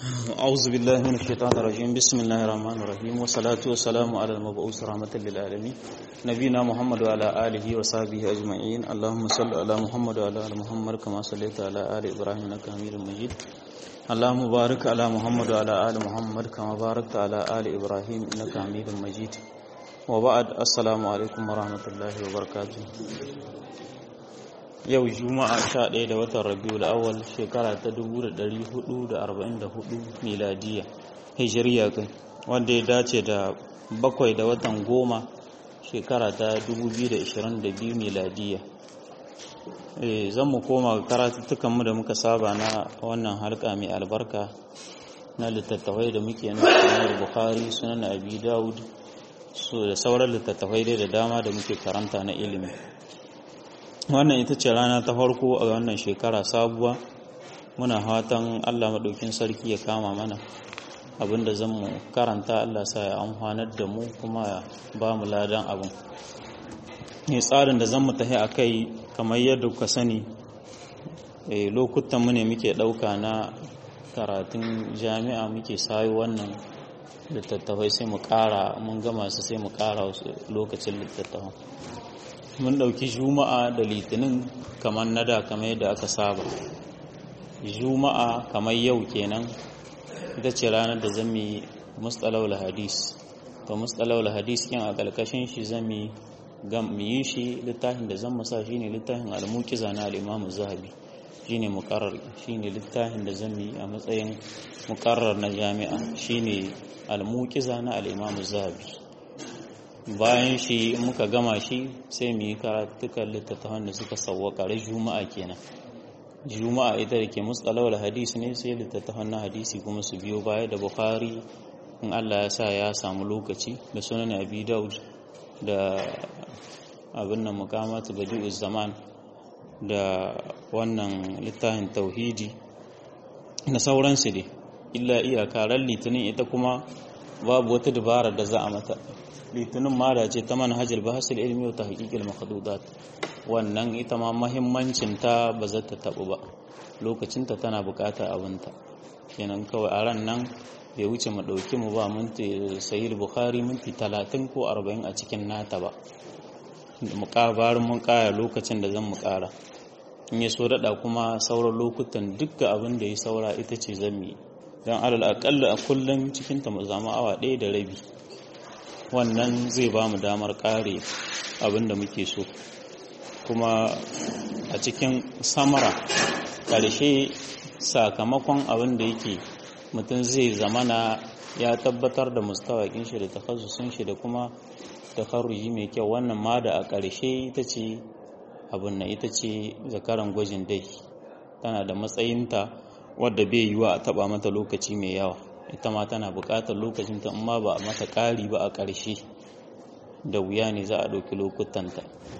أعوذ بالله من الشيطان الرجيم بسم الله الرحمن الرحيم والصلاة والسلام على المبعوث رحمة للعالمين نبينا محمد وعلى آله وصحبه أجمعين اللهم صل على محمد وعلى آل محمد كما صليت على آل إبراهيم إنك حميد مجيد اللهم بارك على محمد وعلى آل محمد كما باركت على آل إبراهيم إنك حميد مجيد وبعد السلام عليكم ورحمة الله وبركاته yau juma'a 11 da watan rabiul awal shekara ta 1444 miladiya hijiriya kai wanda ya dace da bakwai da watan goma shekara ta 2022 miladiya zan mu koma karatuttukanmu da muka saba na wannan halka mai albarka na littattafai da muke na sunan bukhari sunan abi dawud su da sauran littattafai dai da dama da muke karanta na ilimi wannan ita ce rana ta farko a wannan shekara sabuwa muna fatan allah maɗaukin sarki ya kama mana abinda zan mu karanta allah sa ya amfanar da mu kuma ba mu ladan abin ne tsarin da zan mu tafi a kai kamar yadda kuka sani lokutan mu ne muke ɗauka na karatun jami'a muke sayo wannan littattafai sai mu ƙara mun gama su sai mu ƙara lokacin littattafan mun ɗauki juma'a da litinin kamar na da kamar yadda aka saba juma'a kamar yau kenan ita ce ranar da zan yi mustalawul hadis to mustalawul hadis kin a ƙarƙashin shi zan yi yi shi littafin da zan masa shine littafin al-muqiza na al-imam zahabi shine muqarrar shine littafin da zan yi a matsayin muqarrar na jami'a shine al-muqiza na al-imam zahabi bayan shi muka gama shi sai mu yi karatukan littattafan da suka sauwaka da juma'a kenan juma'a ita da ke mustalawar hadisi ne sai littattafan na hadisi kuma su biyo baya da bukhari in allah ya sa ya samu lokaci da sunan abi daud da abin nan mukamatu badi'u zaman da wannan littafin tauhidi na sauransu dai illa iyaka ran litinin ita kuma babu wata dabara da za a mata litinin mara ce ta manhajar bahasul ilmi wa tahqiqil makhdudat wannan ita ma muhimmancin ta ba za ta tabu ba lokacin ta tana bukata abinta kenan kawai a ran nan bai wuce mu dauki mu ba minti sahih bukhari minti 30 ko 40 a cikin nata ba mu kabarin mun kaya lokacin da zan mu kara in ya so dada kuma sauran lokutan dukkan abin da ya saura ita ce zan yi don alal akalla a kullum cikin ta mu zama awa ɗaya da rabi wannan zai ba mu damar kare abin da muke so kuma a cikin samara ƙarshe sakamakon abin da yake mutum zai zamana ya tabbatar da mustawakin shi da takasusun shi da kuma takarruji mai kyau wannan ma da a ƙarshe ita ce abin na ita ce zakaran gwajin dai tana da matsayinta wadda bai yiwa a taba mata lokaci mai yawa ita ma tana buƙatar lokacin ta amma ba a mata ƙari ba a ƙarshe da wuya ne za a ɗauki lokutanta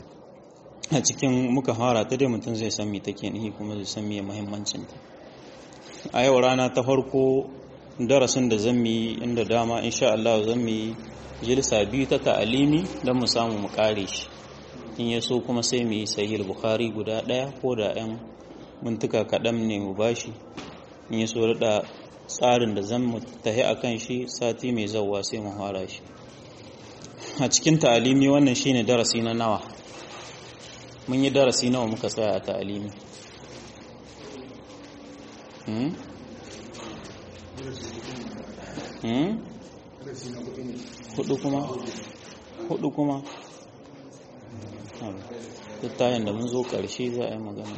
a cikin muka fara ta dai mutum zai san me take nihi kuma zai san me muhimmancinta a yau rana ta farko darasin da zan yi inda dama insha Allah zan yi jilsa biyu ta ta'alimi don mu samu mu kare shi in ya so kuma sai mu yi sahih bukhari guda ɗaya ko da 'yan mintuka kaɗan ne mu bashi in ya so da tsarin da zan mu tahi a kan shi sati mai zauwa sai mu fara shi a cikin ta'alimi wannan shine darasi na nawa mun yi darasi nawa muka tsaya a ta'alimi hmm? hmm? hudu kuma hudu kuma tattayin da mun zo ƙarshe za a yi magana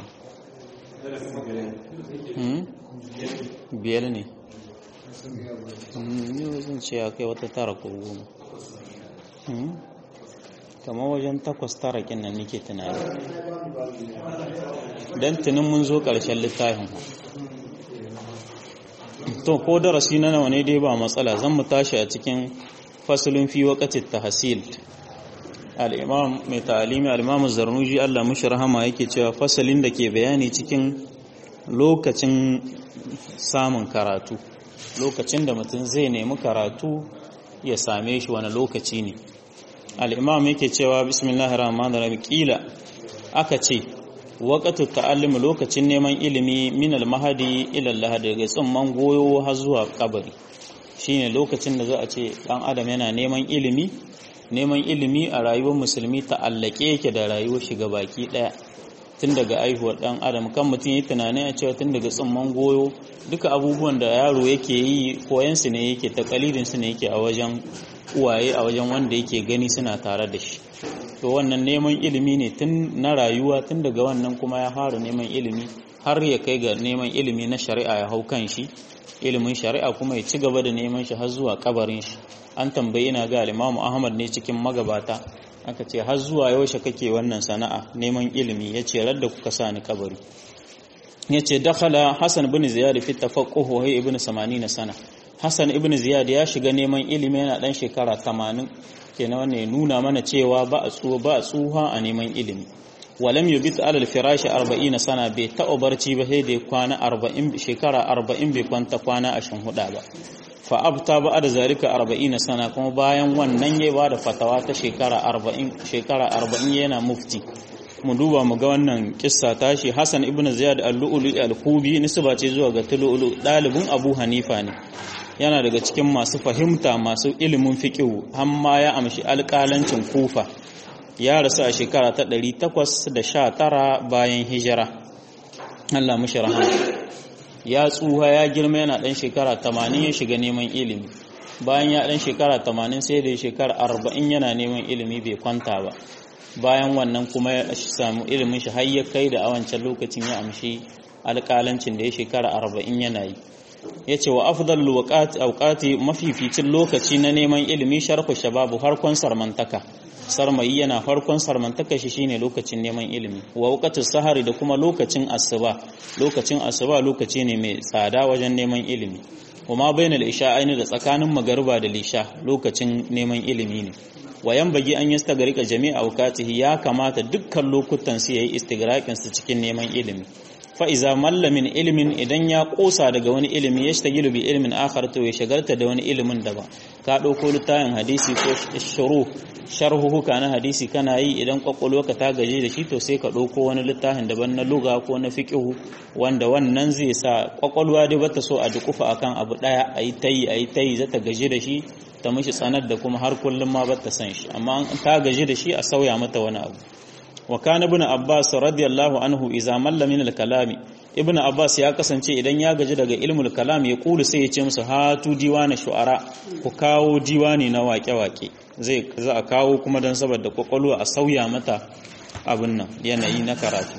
biyar ne ni zan ce ya kai wata tara ko goma kamar wajen takwas tara kin nan nake tunani don tunin mun zo ƙarshen littafin to ko darasi na nawa ne dai ba matsala zan mu tashi a cikin fasalin fi waqatit tahsil al-imam mai ta'alimi al-imam zarnuji Allah mushi rahama yake cewa fasalin da ke bayani cikin lokacin samun karatu lokacin da mutum zai nemi karatu ya same shi wani lokaci ne al-imam yake cewa bismillahir rahmanir rahim kila aka ce waqatu ta'allum lokacin neman ilimi min al-mahadi ila al daga tsimman goyo har zuwa kabari shine lokacin da za a ce dan adam yana neman ilimi neman ilimi a rayuwar musulmi ta'allake yake da rayuwar shiga baki daya tun daga aihuwar dan adam kan mutum yi tunanin a cewa tun daga tsimman goyo duka abubuwan da yaro yake yi koyan su ne yake takalidin su ne yake a wajen uwaye a wajen wanda yake gani suna tare da shi to wannan neman ilimi ne tun na rayuwa tun daga wannan kuma ya fara neman ilimi har ya kai ga neman ilimi na shari'a ya hau kan shi ilimin shari'a kuma ya ci gaba da neman shi har zuwa kabarin shi an tambayi ina ga Imam Ahmad ne cikin magabata aka ce har zuwa yaushe kake wannan sana'a neman ilimi yace radda kuka sa ni kabari yace dakhala Hassan ibn Ziyad fi tafaqquh wa ibn 80 sana Hassan ibn Ziyad ya shiga neman ilimi yana dan shekara 80 kenan wannan ya nuna mana cewa ba a tsuwa ba a tsuha a neman ilimi walam yubit ala al-firash 40 sana bai taɓa barci ba sai da kwana 40 shekara 40 bai kwanta kwana 24 ba fa abta ba da zalika 40 sana kuma bayan wannan yayi ba da fatawa ta shekara 40 shekara 40 yana mufti mu duba mu ga wannan kissa tashi Hassan ibn Ziyad al-Lu'lu al-Kubi nisba ce zuwa ga Lu'lu dalibin Abu Hanifa ne yana daga cikin masu fahimta masu ilimin fiqh amma ya amshi alƙalancin Kufa ya rasu a shekara ta 819 bayan hijira Allah mushi rahama ya tsuha ya girma yana dan shekara 80 ya shiga neman ilimi bayan ya dan shekara 80 sai da shekara 40 yana neman ilimi bai kwanta ba bayan wannan kuma ya samu ilimin shi har ya kai da a wancan lokacin ya amshi alƙalancin da ya shekara 40 yana yi ya ce wa afdalul waqati mafificin lokaci na neman ilimi sharhu shababu harkon sarmantaka sarmayi yana farkon sarmantaka shi shine lokacin neman ilimi wa waqatul sahari da kuma lokacin asuba lokacin asuba lokaci ne mai tsada wajen neman ilimi kuma bainal isha'aini da tsakanin magariba da lisha lokacin neman ilimi ne wayan bagi an yi stagarika jami'a awqatihi ya kamata dukkan lokutan su yayi istigraqin su cikin neman ilimi fa iza mallamin ilimin idan ya kosa daga wani ilimi ya shtagilu bi ilimin akhar to ya shagalta da wani ilimin daban ka dauko littafin hadisi ko shuru sharhuhuka na hadisi kana yi idan ka ta gaje da shi to sai ka ɗauko wani littafin daban na luga ko na fiƙihu wanda wannan zai sa kwakwalwa dai bata so a dukufa akan abu ɗaya a yi tayi a yi tayi zata gaje da shi ta mishi tsanar da kuma har kullum ma bata san shi amma ta gaje da shi a sauya mata wani abu wa kana ibn abbas radiyallahu anhu idza malla min al-kalami ibn abbas ya kasance idan ya gaji daga ilmul kalam ya kulu sai ya ce musu hatu diwana shu'ara ku kawo diwani na waƙe-waƙe zai za a kawo kuma don saboda kwakwalwa a sauya mata abin nan yanayi na karatu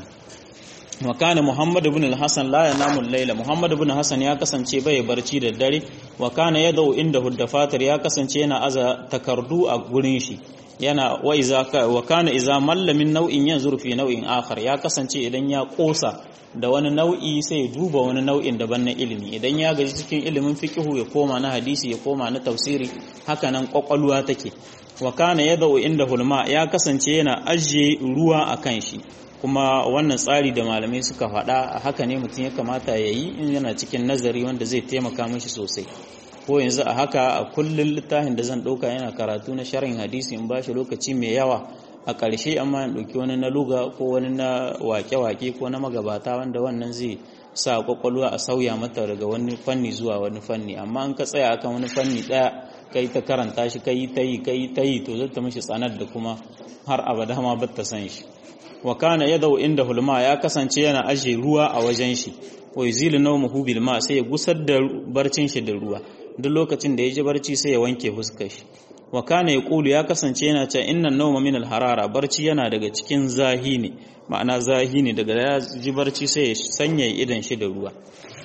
wa kana muhammad ibn al-hasan la yanamu al-layla muhammad ibn hasan ya kasance bai barci da dare wa kana yadau inda huddafatar ya kasance yana aza takardu a gurin shi yana wa iza wa kana iza malla min nau'in yanzur fi nau'in akhar ya kasance idan ya kosa da wani nau'i sai ya duba wani nau'in daban na ilimi idan ya gaji cikin ilimin fiqhu ya koma na hadisi ya koma na tafsiri haka nan kwakwalwa take wa kana yadau inda hulma ya kasance yana ajiye ruwa akan shi kuma wannan tsari da malamai suka faɗa haka ne mutum ya kamata ya yi in yana cikin nazari wanda zai taimaka mishi sosai ko yanzu a haka a kullum littafin da zan ɗauka yana karatu na sharhin hadisi in ba shi lokaci mai yawa a ƙarshe amma in ɗauki wani na luga ko wani na wake-wake ko na magabata wanda wannan zai sa kwakwalwa a sauya mata daga wani fanni zuwa wani fanni amma an ka tsaya akan wani fanni ɗaya kai ta karanta shi kai ta yi kai ta yi to zai ta mishi tsanar da kuma har abada ma ba ta san shi wa kana yadau inda hulma ya kasance yana aje ruwa a wajen shi wa yuzilu nawmuhu bil ma sai ya gusar da barcin shi da ruwa duk lokacin da ya ji barci sai ya wanke fuskar shi wa kana yaqulu ya kasance yana cewa innan nawma min al harara barci yana daga cikin zahi ne ma'ana zahi ne daga ya ji barci sai ya sanya idan shi da ruwa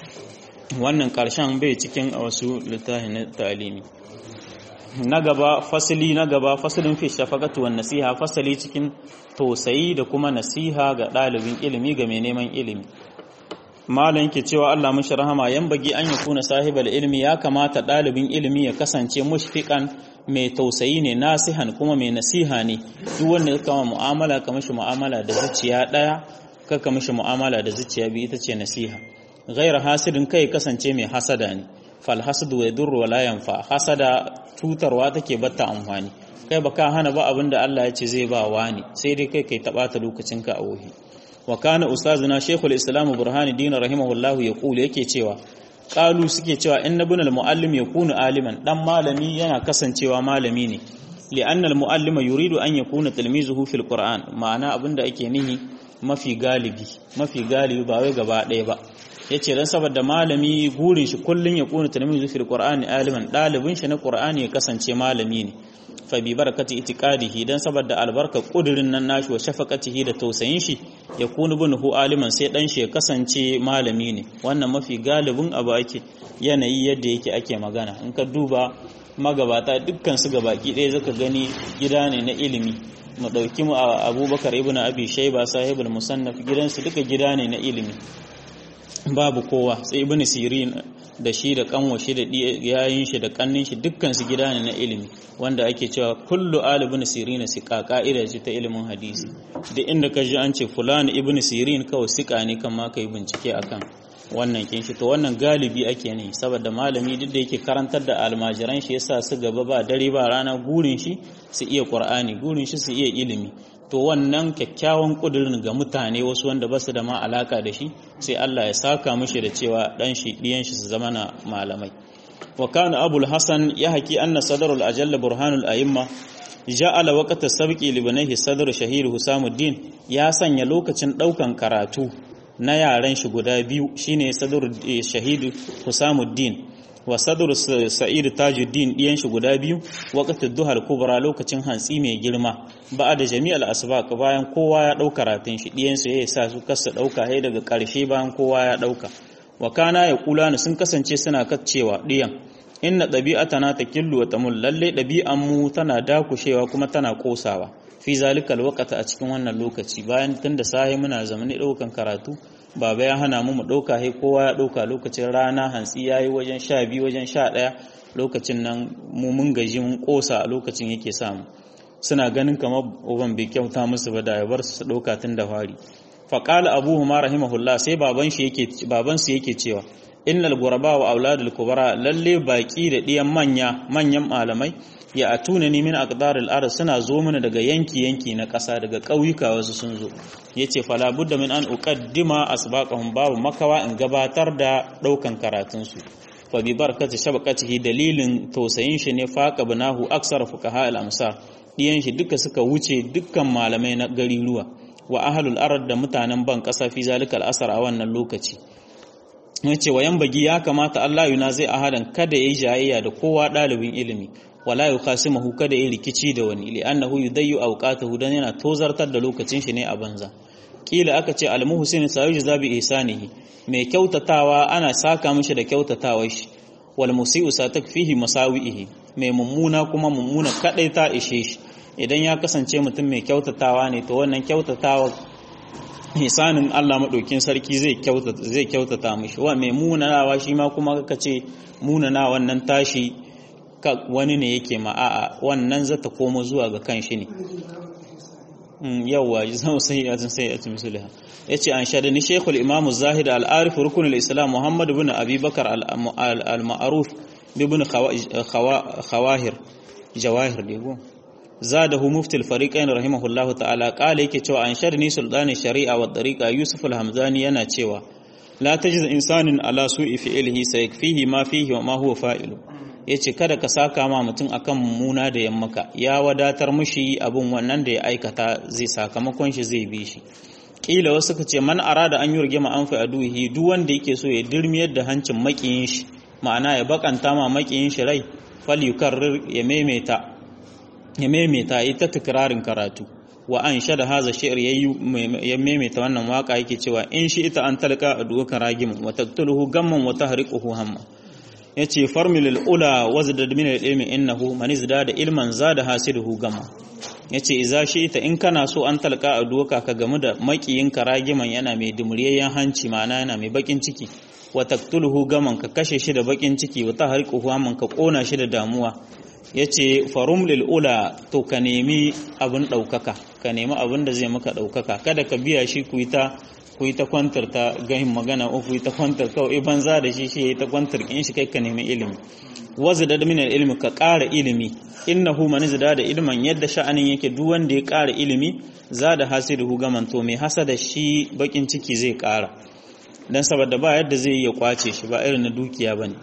wannan karshen bai cikin wasu littafin talimi na gaba fasali na gaba fasalin fi shafaqatu wan nasiha fasali cikin tausayi da kuma nasiha ga ɗalibin ilimi ga mai neman ilimi malam yake cewa Allah mushi rahama yan bagi an yakuna sahibal ilmi ya kamata ɗalibin ilimi ya kasance mushfiqan mai tausayi ne nasihan kuma mai nasiha ne duk wanda ya kama mu'amala ka mishi mu'amala da zuciya daya ka ka mishi mu'amala da zuciya biyu ita ce nasiha ghaira hasidin kai kasance mai hasada ne fal hasadu wa yadurru wa la yanfa hasada cutarwa take batta amfani kai baka hana ba abinda Allah ya ce zai ba wani sai dai kai kai ta bata lokacinka a wuhi wa kana ustazuna shaykhul islam burhanuddin rahimahullah yaqulu yake cewa qalu suke cewa inna ibn al-muallim yakunu aliman dan malami yana kasancewa malami ne li'anna al-muallim yuridu an yakuna tilmizuhu fil qur'an ma'ana abinda ake nihi mafi galibi mafi galibi ba wai gaba ɗaya ba yace dan saboda malami gurin shi kullun ya kuna tilmizu fil qur'ani aliman dalibin shi na qur'ani ya kasance malami ne fa bi barakati itiqadihi dan saboda albarka kudirin nan nashi wa shafaqatihi da tausayin shi ya kunu bunhu aliman sai dan shi ya kasance malami ne wannan mafi galibin abu ake yanayi yadda yake ake magana in ka duba magabata dukkan su gabaki ɗaya zaka gani gida ne na ilimi mu ɗauki mu abubakar ibn abi shaiba sahibul musannaf gidansu duka gida ne na ilimi babu kowa sai ibn sirin da shi da kanwa shi da yayin shi da kannin shi dukkan su gida ne na ilimi wanda ake cewa kullu al ibn sirin siqa ka'ida ce ta ilimin hadisi da inda ka ji an ce fulani ibn sirin kawai siqa ne kan ma kai bincike akan wannan kin shi to wannan galibi ake ne saboda malami duk da yake karantar da almajiran shi yasa su gaba ba dare ba rana gurin shi su iya qur'ani gurin shi su iya ilimi to wannan kyakkyawan kudirin ga mutane wasu wanda ba su da ma alaka da shi sai Allah ya saka mishi da cewa dan shi diyan shi su zama na malamai wa kana abul hasan ya haki anna sadarul ajalla burhanul a'imma ja'ala waqta sabqi li banihi sadr shahir husamuddin ya sanya lokacin daukan karatu na yaran shi guda biyu shine sadr shahidu husamuddin wa sadr sa'id tajuddin diyan shi guda biyu waqtu duhal kubra lokacin hantsi mai girma ba da jami'al asbaq bayan kowa ya dauka ratin shi diyan su yayin sa su kasa dauka hai daga karshe bayan kowa ya dauka wa kana ya kula sun kasance suna kaccewa diyan inna ɗabi'atana ta killu wa tamul lalle ɗabi'an mu tana dakushewa kuma tana kosawa fi zalikal waqata a cikin wannan lokaci bayan tunda sahi muna zamani ɗaukan karatu baba ya hana mu mu ɗauka hai kowa ya ɗauka lokacin rana hantsi yayi wajen sha biyu wajen sha ɗaya lokacin nan mu mun gaji mun kosa a lokacin yake samu suna ganin kamar uban bai kyauta musu ba da ya bar su ɗauka tun da fari faƙala abuhu ma rahimahullah sai baban shi yake baban su yake cewa innal guraba wa auladul kubara lalle baki da diyan manya manyan malamai ya atuna ni min aqdaril ard suna zo mana daga yanki yanki na ƙasa daga ƙauyuka wasu sun zo yace fala budda min an uqaddima asbaqahum babu makawa in gabatar da daukan karatun su fa bi barakati shabaqatihi dalilin tausayin shi ne faqa banahu aksar fuqaha al amsar diyan shi duka suka wuce dukkan malamai na gari ruwa wa ahlul ard da mutanen ban ƙasa fi zalikal asar a wannan lokaci ya ce wa bagi ya kamata Allah yuna zai ahadan kada ya yi jayayya da kowa ɗalibin ilimi wala yu khasimahu kada ya rikici da wani li annahu yudayyu awqatahu dan yana tozartar da lokacin shi ne a banza kila aka ce al muhsin sayujza bi ihsanihi mai kyautatawa ana saka mishi da kyautatawar shi wal musii'u satakfihi masawihi mai mummuna kuma mummuna kadai ta ishe shi idan ya kasance mutum mai kyautatawa ne to wannan kyautatawa hisanin Allah maɗaukin sarki zai kyautata zai kyautata mishi wa mai munanawa shi ma kuma kaka ce munana wannan tashi wani ne yake ma'a'a wannan zata komo zuwa ga kan shi ne yawwa zama sai ya sai ya tumsulha yace an shada ni shaykhul imam zahid al-arif rukun al-islam muhammad ibn abi bakar al-ma'ruf ibn khawahir jawahir dego زاده مفتي الفريقين رحمه الله تعالى قال yake cewa an sharni sultani shari'a wa tariqa yusuf al-hamzani yana cewa la tajiz insanin ala su'i fi'lihi sayakfihi ma fihi wa ma huwa fa'ilu yace kada ka saka ma mutum akan mummuna da yammaka ya wadatar mushi abun wannan da ya aikata zai sakamakon shi zai bi shi kila wasu ka ce man arada an yurge ma an aduhi duk wanda yake so ya dirmiyar da hancin makiyin shi ma'ana ya bakanta ma makiyin shi rai fal yukarrir ya maimaita ya maimaita ita tikirarin karatu wa an shada haza shi'r ya maimaita wannan waka yake cewa in shi ita an talqa aduka ragim wa taqtuluhu gamman wa tahriquhu hamma yace farmil ula wazdad min al-ilmi innahu man izdada ilman zada hasiduhu gamma yace idza shi ita in kana so an talqa aduka ka gamu da makiyin karagiman yana mai dumuriyayyen hanci ma'ana yana mai bakin ciki wa taqtuluhu gamman ka kashe shi da bakin ciki wa tahriquhu hamman ka kona shi da damuwa ya ce farum lil'ula to ka nemi abin ɗaukaka ka nemi abin da zai maka ɗaukaka kada ka biya shi ku yi ta ku yi ta kwantar ta gahin magana uku ku yi ta kwantar kawai banza da shi shi ya yi ta kwantar in shi kai ka nemi ilimi wazu da min ilimi ka ƙara ilimi innahu man zada da ilman yadda sha'anin yake duk wanda ya ƙara ilimi zada hasiduhu gaman to mai hasada shi bakin ciki zai ƙara dan saboda ba yadda zai iya kwace shi ba irin na dukiya bane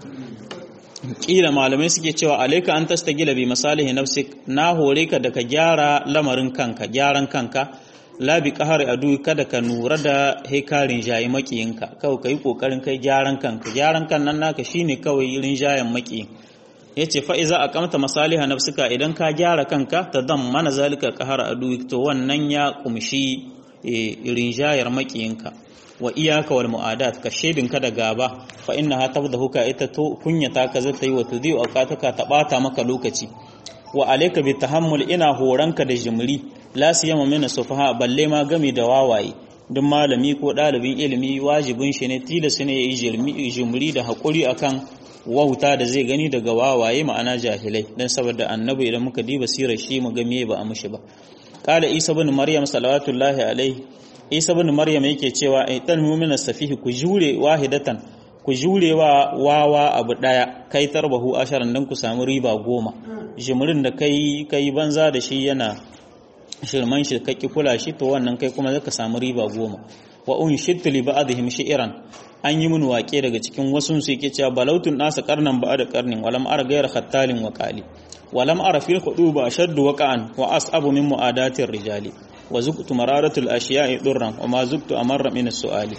kila malamai suke cewa alaika an tastagila bi masalihi nafsik na hore ka da ka gyara lamarin kanka gyaran kanka labi kahar adu kada ka nura da hekarin jayi makiyinka kawai ka yi kokarin kai gyaran kanka gyaran kan nan naka shine kawai rinjayen makiyin yace fa iza aqamta masaliha nafsika idan ka gyara kanka ta dam mana zalika kahar adu to wannan ya kumshi rinjayar makiyinka wa iyaka wal mu'adat ka shedinka da gaba fa innaha tabdahuka ita to kunyata ka zata yi wa tudi auqataka ta bata maka lokaci wa alayka bi tahammul ina horanka da jimri la siyama min sufaha balle ma gami da wawaye duk malami ko dalibin ilimi wajibin shi ne tilas ne yayi jimri da hakuri akan wauta da zai gani daga wawaye ma'ana jahilai dan saboda annabi idan muka diba sirar shi mu ga me ba a mushi ba qala isa ibn maryam salawatullahi alaihi isa bin maryam yake cewa aitan mu'mina safihi ku jure wahidatan ku jure wa wawa abu daya kai tarbahu asharan dan ku samu riba goma jimrin da kai kai banza da shi yana shirman shi kake kula shi to wannan kai kuma zaka samu riba goma wa unshittu li ba'dihim shi'ran an yi mun waƙe daga cikin wasu su yake cewa balautun nasa karnan ba da karnin walam ara gayar khattalin wa qali walam ara fil khuduba ashaddu waqa'an wa as'abu min mu'adatir rijali wa zuktu mararatul ashiya'i durran wa ma zuktu amarra min as-su'ali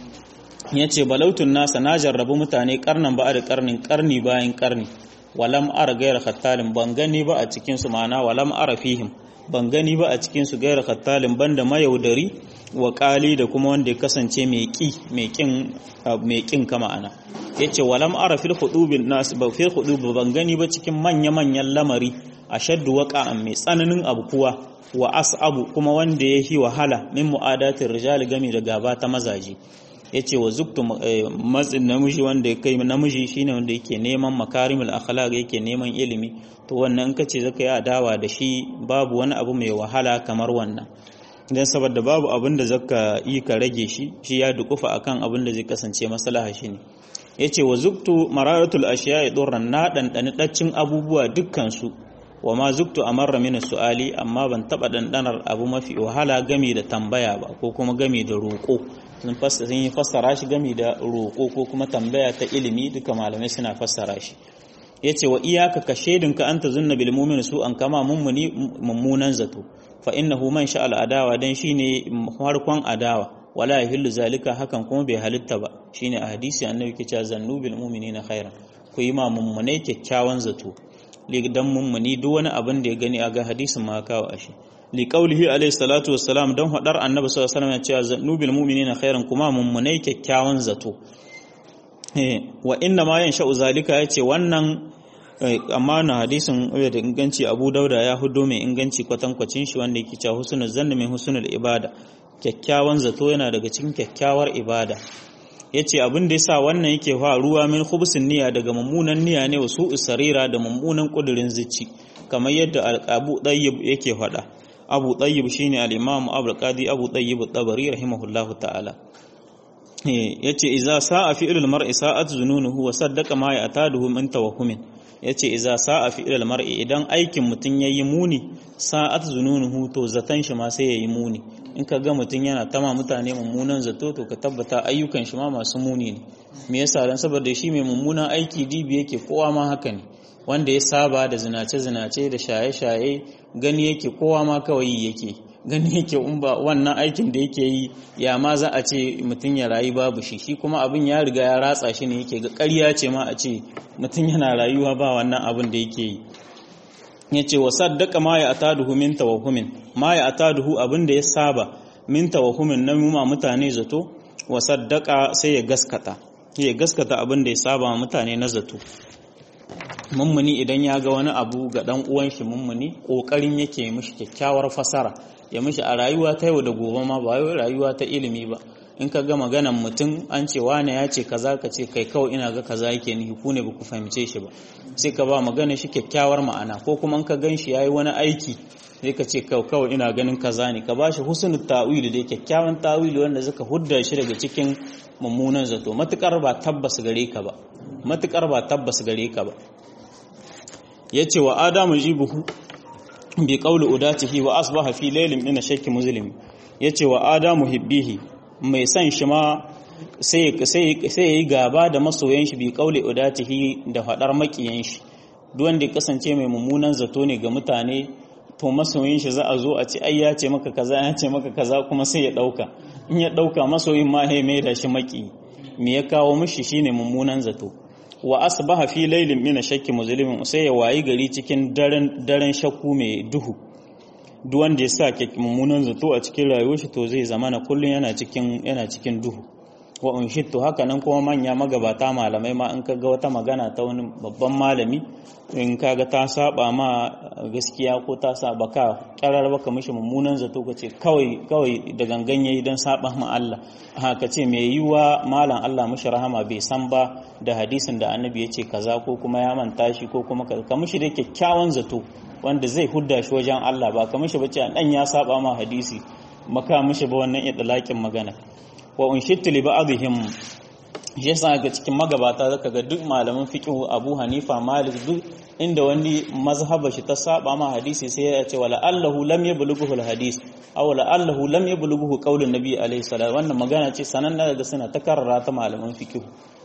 yace balautun nasa na jarrabu mutane karnan ba da karnin karni bayan karni walam ara gayar khattalin ban gani ba a cikin su ma'ana walam ara fihim ban gani ba a cikin su gayar khattalin banda mayaudari wa kali da kuma wanda ya kasance mai ki mai kin mai kin kama ana yace walam ara fil khudubin nas ba fil khudub ban gani ba cikin manya manyan lamari ashaddu waqa'an mai tsananin abu kuwa wa as'abu kuma wanda ya yi wahala min mu'adatin rijal gami da gaba ta mazaji yace wa zuktu matsin namiji wanda ya kai namiji shine wanda yake neman makarimul akhlaq yake neman ilimi to wannan kace zaka yi adawa da shi babu wani abu mai wahala kamar wannan dan saboda babu abin da zaka yi ka rage shi shi ya dukufa akan abin da zai kasance maslaha shi ne yace wa zuktu mararatul ashiya'i durran na dandani daccin abubuwa dukkan su wa ma zuktu amarra min su'ali amma ban taba dandanar abu mafi wahala gami da tambaya ba ko kuma gami da roko sun fassara sun yi fassara shi gami da roko ko kuma tambaya ta ilimi duka malamai suna fassara shi yace wa iyaka ka shedinka anta zunna bil mu'min su an kama mummuni mummunan zato fa innahu man sha al adawa dan shine farkon adawa wala yahillu zalika hakan kuma bai halitta ba shine a hadisi annabi ke cewa zannu bil mu'minina khairan ku yi ma mummunai kyakkyawan zato dan mummuni duk wani abin da ya gani a ga hadisin ma kawo ashi li qaulihi alayhi salatu wassalam dan hadar annabi sallallahu alaihi wasallam ya ce zannu bil mu'minina khairan kuma mummunai kyakkyawan zato wa inna ma yansha'u zalika yace wannan amma na hadisin da inganci Abu Dauda ya hudo mai inganci kwatankwacin shi wanda yake cewa husnul zanni min husnul ibada kyakkyawan zato yana daga cikin kyakkyawar ibada yace abin da yasa wannan yake faruwa min khubsin niyya daga mummunan niyya ne wa su'u sarira da mummunan kudirin zici kamar yadda Abu Tayyib yake faɗa Abu Tayyib shine al-Imam Abu Qadi Abu Tayyib at-Tabari rahimahullahu ta'ala yace idza sa'a fi'lul mar'i sa'at zununuhu wa saddaqa ma ya'taduhu min tawahhumin yace idza sa'a fi'lul mar'i idan aikin mutun yayi muni sa'at zununuhu to zatan shi ma sai yayi muni in ka ga mutun yana tama mutane mummunan zato to ka tabbata ayyukan shi ma masu muni ne me yasa dan saboda shi mai mummunan aiki dibi yake kowa ma haka ne wanda ya saba da zinace zinace da shaye shaye gani yake kowa ma kawai yake gani yake in ba wannan aikin da yake yi ya ma za a ce mutum ya rayu babu shi shi kuma abin ya riga ya ratsa shi ne yake ga ƙarya ce ma a ce mutum yana rayuwa ba wannan abin da yake yi ya ce wa saddaka ma ya ataduhu min tawahumin ma ya ataduhu abin da ya saba min tawahumin na muma mutane zato wa saddaka sai ya gaskata ya gaskata abin da ya saba mutane na zato mummuni idan ya ga wani abu ga dan uwan shi mummuni kokarin yake mishi kyakkyawar fasara ya mishi a rayuwa ta yau da gobe ma ba wai rayuwa ta ilimi ba in ka ga maganan mutum an ce wane ya ce kaza ka ce kai kawai ina ga kaza yake nihi ku ne ba ku fahimce shi ba sai ka ba magana shi kyakkyawar ma'ana ko kuma in ka gan shi yayi wani aiki sai ka ce kawai ina ganin kaza ne ka ba shi husnul ta'wili da kyakkyawan ta'wili wanda zaka hudda shi daga cikin mummunan zato matukar ba tabbas gare ka ba matukar ba tabbas gare ka ba yace wa adamu jibuhu bi qawli udatihi wa asbaha fi laylin min shakki muslim yace wa adamu hibbihi mai san shi ma sai sai sai yayi gaba da masoyan shi bi qawli udatihi da fadar makiyan shi duk wanda ya kasance mai mummunan zato ne ga mutane to masoyin shi za a zo a ce ai ya ce maka kaza ya ce maka kaza kuma sai ya dauka in ya dauka masoyin ma ya mai da shi maki me ya kawo mishi shine mummunan zato wa asbaha fi laylin min shakki muzlimin sai ya wayi gari cikin daren daren shakku mai duhu duk wanda ya sa mummunan zato a cikin rayuwar shi to zai zama na kullun yana cikin yana cikin duhu wa unshittu haka nan kuma manya magabata malamai ma in kaga wata magana ta wani babban malami in kaga ta saba ma gaskiya ko ta saba ka karar baka mishi mummunan zato ka ce kawai kawai da gangan yayi dan saba ma Allah haka ce mai yiwa malam Allah mishi rahama bai san ba da hadisin da annabi ya ce kaza ko kuma ya manta shi ko kuma ka mishi da kyakkyawan zato wanda zai hudda shi wajen Allah ba ka mishi bace dan ya saba ma hadisi maka mishi ba wannan idlaqin magana wa unshittu li ba'dihim shi yasa ga cikin magabata zaka ga duk malaman fiqh Abu Hanifa Malik duk inda wani mazhaba shi ta saba ma hadisi sai ya ce wala allahu lam yablughu hadis aw la allahu lam yablughu qaulun nabi alaihi salam wannan magana ce sanan daga suna ta karara ta malaman fiqh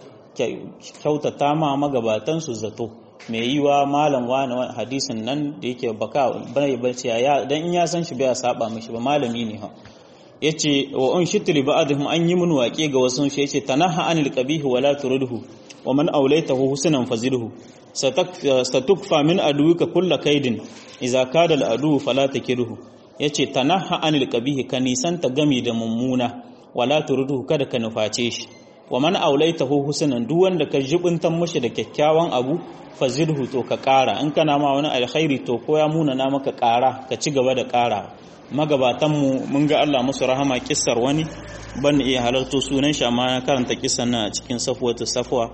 kyautata ma magabatan su zato mai yiwa malam wani hadisin nan da yake baka bai bace ya dan in ya san shi bai saba mishi ba malami ne ha yace wa un shitli ba'dhum an yi mun waƙe ga wasu shi yace tanaha anil qabih wa la turidhu wa man awlaytahu husnan fazilhu satukfa min aduwika kulla kaidin idza kada al adu fala takirhu yace tanaha anil qabih ka nisanta gami da mummuna wala turidhu kada ka nuface shi wa man awlaytahu husnan duk wanda ka jibuntan mushi da kyakkyawan abu fazilhu to ka ƙara in kana ma wani alkhairi to ko ya muna na maka ƙara ka ci gaba da ƙara magabatanmu mun ga Allah musu rahama kissar wani ban iya halarto sunan shi amma na karanta kissan nan a cikin safwatu safwa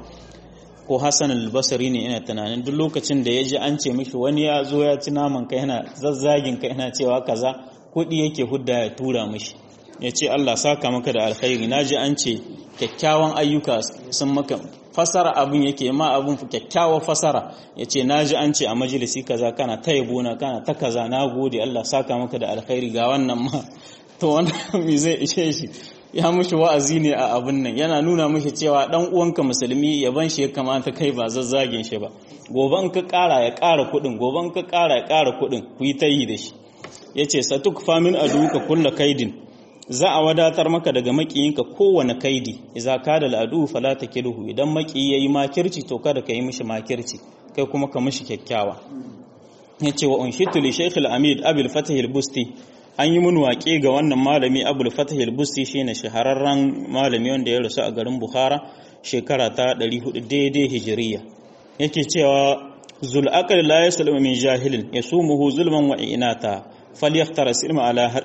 ko Hassan al-Basri ne ina tunanin duk lokacin da ya ji an ce mishi wani ya zo ya ci naman kai yana zazzagin kai yana cewa kaza kuɗi yake hudda ya tura mishi ya ce Allah saka maka da alkhairi na ji an ce kyakkyawan ayyuka sun maka fasara abin yake ma abin kyakkyawar fasara ya ce na ji an ce a majalisi kaza kana ta yabona kana ta kaza na gode Allah saka maka da alkhairi ga wannan ma to wannan me zai ishe shi ya mushi wa'azi ne a abin nan yana nuna mushi cewa dan uwanka musulmi yaban shi ya kamata kai ba zazzagin shi ba gobe in ka kara ya kara kudin gobe in ka kara ya kara kudin ku yi ta yi da shi yace satuk famin aduka kulla kaidin za a wadatar maka daga makiyinka kowane kaidi idza kada al'adu fala takilhu idan makiyi yayi makirci to kada ka yi mishi makirci kai kuma ka mishi kyakkyawa yace wa unshitu li shaykh al-amid abul fatah al-busti an yi mun waƙe ga wannan malami abul fatah al-busti shine shahararren malami wanda ya rasu a garin bukhara shekara ta 400 daidai hijiriya yake cewa zul aqal la yaslamu min jahilin yasumuhu zulman wa inata falyaktar silma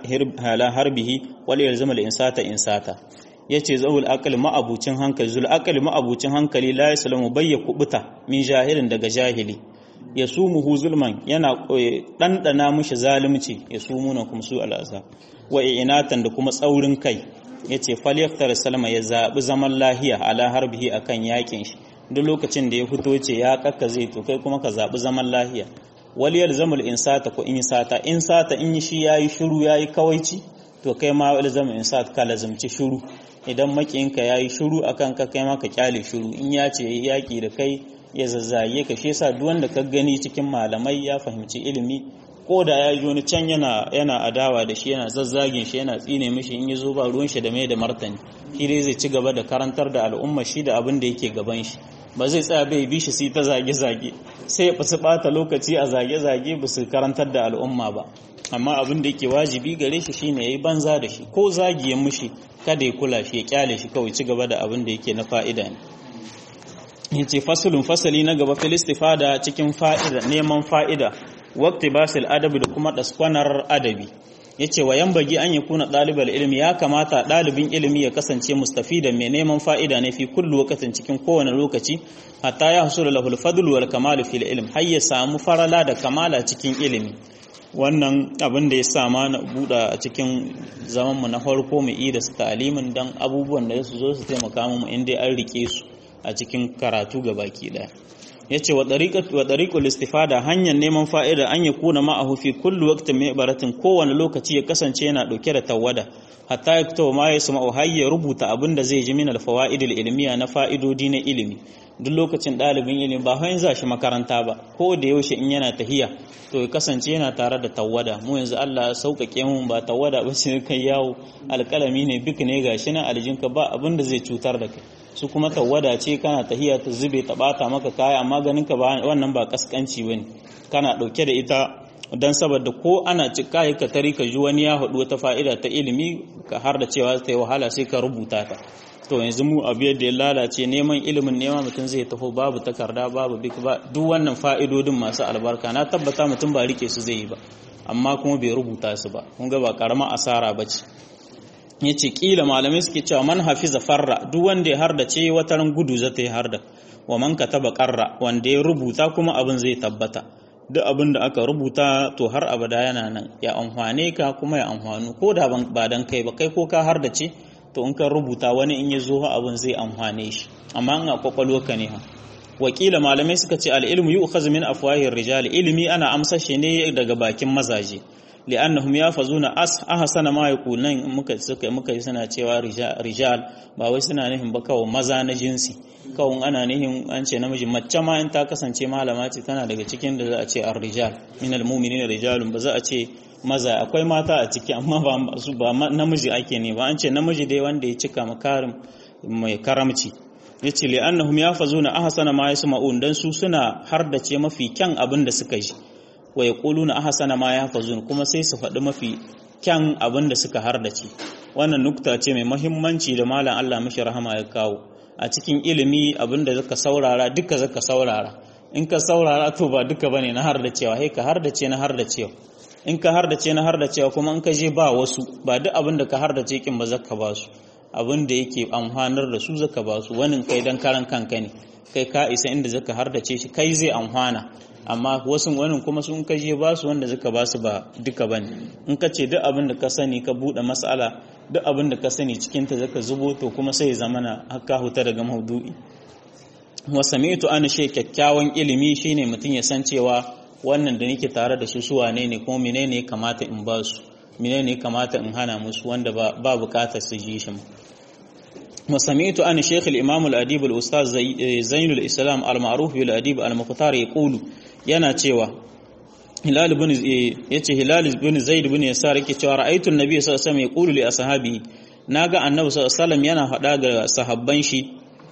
ala harbihi wal yalzama al insata insata yace zawul aqal ma'abucin hankali zul aqal ma'abucin hankali la yaslamu bayya kubuta min jahilin daga jahili yasumuhu zulman yana dandana mushi zalunci yasumuna kum su al azab wa inatan da kuma tsaurin kai yace falyaktar salma ya zabi zaman lahiya ala harbihi akan yakin shi duk lokacin da ya fito ce ya kakka zai to kai kuma ka zabi zaman lahiya waliyar zamul insata ko in sata in sata in yi shi yayi shiru yayi kawaici to kai ma wal zamul insat ka lazumci shiru idan makiyinka yayi shiru akan ka kai ma ka kyale shiru in ya ce yaki da kai ya zazzaye ka shi yasa duk wanda ka gani cikin malamai ya fahimci ilimi ko da ya ji wani can yana yana adawa da shi yana zazzagin shi yana tsine mishi in yazo ba ruwan shi da mai da martani shi dai zai ci gaba da karantar da al'umma shi da abin da yake gaban shi ba zai tsaya bai bi shi sai ta zage-zage sai ya fasu bata lokaci a zage-zage ba su karantar da al'umma ba amma abin da yake wajibi gare shi shine yayi banza da shi ko zagiyan mushi kada ya kula shi ya kyale shi kawai ci gaba da abin da yake na fa'ida ne yace fasulun fasali na gaba fil istifada cikin fa'ida neman fa'ida waqti basil adabi da kuma daskwanar adabi yace wa bagi an yakuna dalibal ilmi ya kamata dalibin ilimi ya kasance mustafidan mai neman fa'ida ne fi kullu waqtin cikin kowane lokaci hatta ya hasula lahul fadl wal kamal fil ilm har ya samu farala da kamala cikin ilimi wannan abin da ya sama na buɗa a cikin zamanmu na farko mu yi da su ta'alimin don abubuwan da su zo su taimaka mu inda an rike su a cikin karatu ga baki ɗaya ya ce wa ɗariƙul istifada hanyar neman fa'ida an ya kuna ma'ahu fi kullu waktin mai baratin kowane lokaci ya kasance yana ɗauke da tawada hatta ya fito ma ya sama har ya rubuta abin da zai ji min alfawa'idul ilmiya na fa'idodi na ilimi duk lokacin ɗalibin ilimi ba hanyar za shi makaranta ba ko da yaushe in yana tahiya to ya kasance yana tare da tawada mu yanzu Allah ya sauƙaƙe mu ba tawada ba sai kai yawo alƙalami ne bik ne gashi nan aljinka ba abin da zai cutar da kai su kuma tawada ce kana tahiya ta zube ta bata maka kaya amma ganin ka ba wannan ba kaskanci bane kana ɗauke da ita dan saboda ko ana cika ka tari ka ji wani ya haɗu wata fa'ida ta ilimi ka har da cewa ta yi wahala sai ka rubuta ta to yanzu mu abu yadda ya lalace neman ilimin neman mutum zai taho babu takarda babu bik ba duk wannan fa'idodin masu albarka na tabbata mutum ba rike su zai yi ba amma kuma bai rubuta su ba kun ga ba karama asara ba ce ya ce kila malamai suke cewa man hafiza farra duk wanda ya harda ce wata ran gudu za ta yi harda wa man kataba qarra wanda ya rubuta kuma abin zai tabbata duk abin da aka rubuta to har abada yana nan ya amfane ka kuma ya amfanu ko da ba dan kai ba kai ko ka harda ce to in ka rubuta wani in ya zo abin zai amfane shi amma in a kwakwalwa ka ne ha wakila malamai suka ce al'ilmu yi ukhaz min afwahir rijal ilimi ana amsa shi ne daga bakin mazaje li'annahum yafazuna as ahsana ma yaqulan muka suka muka yi suna cewa rijal ba wai suna nihin ba kawai maza na jinsi kawai ana nihin an ce namiji mace ma in ta kasance malama ce tana daga cikin da za a ce ar-rijal min al-mu'minina rijalun ba za a ce maza akwai mata a ciki amma ba su ba namiji ake ne ba an ce namiji dai wanda ya cika makarim mai karamci yace li annahum yafazuna ahsana ma yasma'un dan su suna hardace mafi kyan abin da suka ji wa yaquluna ahsana ma yafazun kuma sai su faɗi mafi kyan abin da suka hardace wannan nukta ce mai muhimmanci da malam Allah mishi rahama ya kawo a cikin ilimi abin da zaka saurara duka zaka saurara in ka saurara to ba duka bane na hardacewa sai ka hardace na hardacewa in ka hardace na hardacewa kuma in ka je ba wasu ba duk abin da ka hardace kin ba zaka ba su abin da yake amfanar da su zaka ba su wani kai dan karan kanka ne kai ka isa inda zaka hardace shi kai zai amfana amma wasu wani kuma sun ka je ba su wanda zaka ba su ba duka bane in ka ce duk abin da ka sani ka bude mas'ala duk abin da ka sani cikin ta zaka zubo to kuma sai zamana haka huta daga maudu'i wa sami'tu an shay kyakkyawan ilimi shine mutum ya san cewa wannan da nake tare da su suwa ne ne kuma menene ya kamata in ba su menene ya kamata in hana musu wanda ba ba bukatar su ji shi وسمعت أن شيخ الإمام الأديب الأستاذ زين الإسلام المعروف بالأديب المختار يقول yana cewa Hilal bin yace Hilal bin Zaid bin Yasar yake cewa ra'aytu an-nabiy sallallahu alaihi wasallam yaqulu li ashabihi naga annabi sallallahu alaihi wasallam yana faɗa ga sahabban shi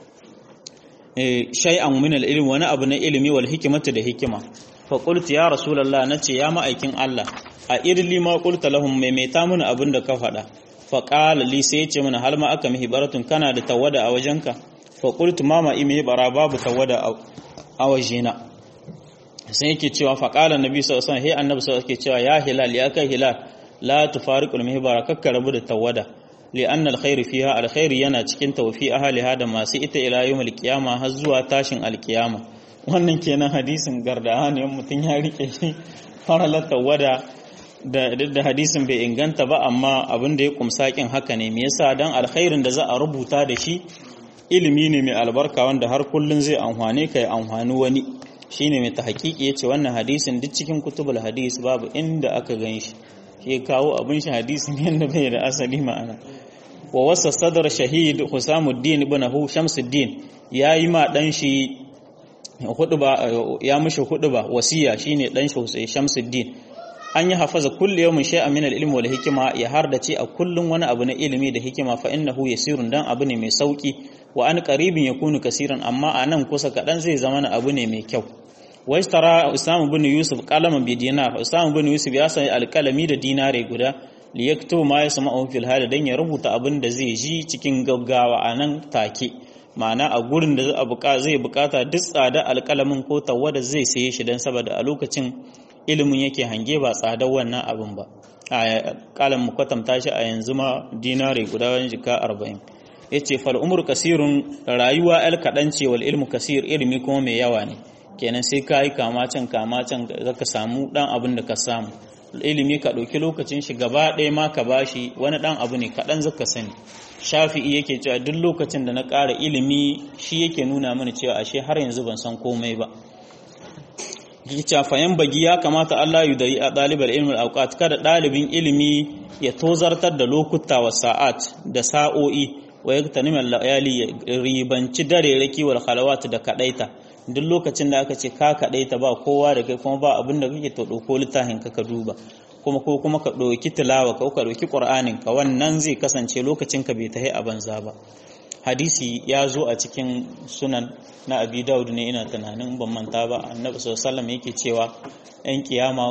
shay'an min al-ilm wani abu na ilimi wal hikmatu da hikima fa qultu ya rasulullah nace ya ma'aikin Allah a irli ma qulta lahum maimaita mun abin da ka faɗa fa qala li sai yace mana hal ma aka mihibaratun kana da tawada a wajenka fa qultu ma ma imi bara babu tawada a wajena sai yake cewa fa qala nabi sallallahu alaihi wasallam annabi sallallahu alaihi cewa ya hilal ya kai hilal la tufariqul mihbara kakka rabu da tawada li anna alkhair fiha alkhair yana cikin tawfi ahliha da masu ita ila yawmil qiyama har zuwa tashin alqiyama wannan kenan hadisin gardaha ne mutun ya rike shi faralar tawada da da hadisin bai inganta ba amma abin da ya kumsa kin haka ne me yasa dan alkhairin da za a rubuta da shi ilimi ne mai albarka wanda har kullun zai amfane ka ya amfani wani shine mai tahqiqi yace wannan hadisin duk cikin kutubul hadis babu inda aka ganshi shi kawo abin shi hadisin yanda bai da asali ma'ana wa wasa sadar shahid Husamuddin ibn Hu Shamsuddin yayi ma dan shi huduba ya mishi huduba wasiya shine dan shi Shamsuddin an yi hafaza kulli yawmin shay'an min al-ilmi wal hikma ya hardace a kullun wani abu na ilimi da hikima fa innahu yasirun dan abu ne mai sauki wa an qaribin yakunu kasiran amma a nan kusa kadan zai zama na abu ne mai kyau wa istara Usama ibn Yusuf qalaman bi dinar Usama ibn Yusuf ya sai alkalami da dinare guda li yaktubu ma yasma'u fil hal dan ya rubuta abin da zai ji cikin gaggawa a nan take ma'ana a gurin da zai bukata duk tsada alkalamin ko tawada zai saye shi dan saboda a lokacin ilimin yake hange ba tsadar wannan abin ba a kalan mu kwatanta shi a yanzu ma dinare guda wani jika arba'in ya ce fal umur kasirun rayuwa el kaɗan ce wal ilmu kasir ilimi kuma mai yawa ne kenan sai ka yi kama can kama can zaka samu ɗan abin da ka samu ilimi ka ɗauki lokacin shi gaba ɗaya ma ka bashi wani ɗan abu ne kaɗan zaka sani shafi'i yake cewa duk lokacin da na ƙara ilimi shi yake nuna mana cewa ashe har yanzu ban san komai ba yake fayan bagi ya kamata Allah yu dai a ɗalibar ilmin auqat kada ɗalibin ilimi ya tozartar da lokuta wa sa'at da sa'o'i wa yaktanim al-layali ribanci dare raki wal khalawat da kadaita duk lokacin da aka ce ka kadaita ba kowa da kai kuma ba abin da kake to dauko littafin ka ka duba kuma ko kuma ka ɗauki tilawa ka ka ɗauki ƙur'anin ka wannan zai kasance lokacin ka bai tahi a banza ba hadisi ya zo a cikin sunan na abi daud ne ina tunanin ban manta ba annabi sallallahu yake cewa yan kiyama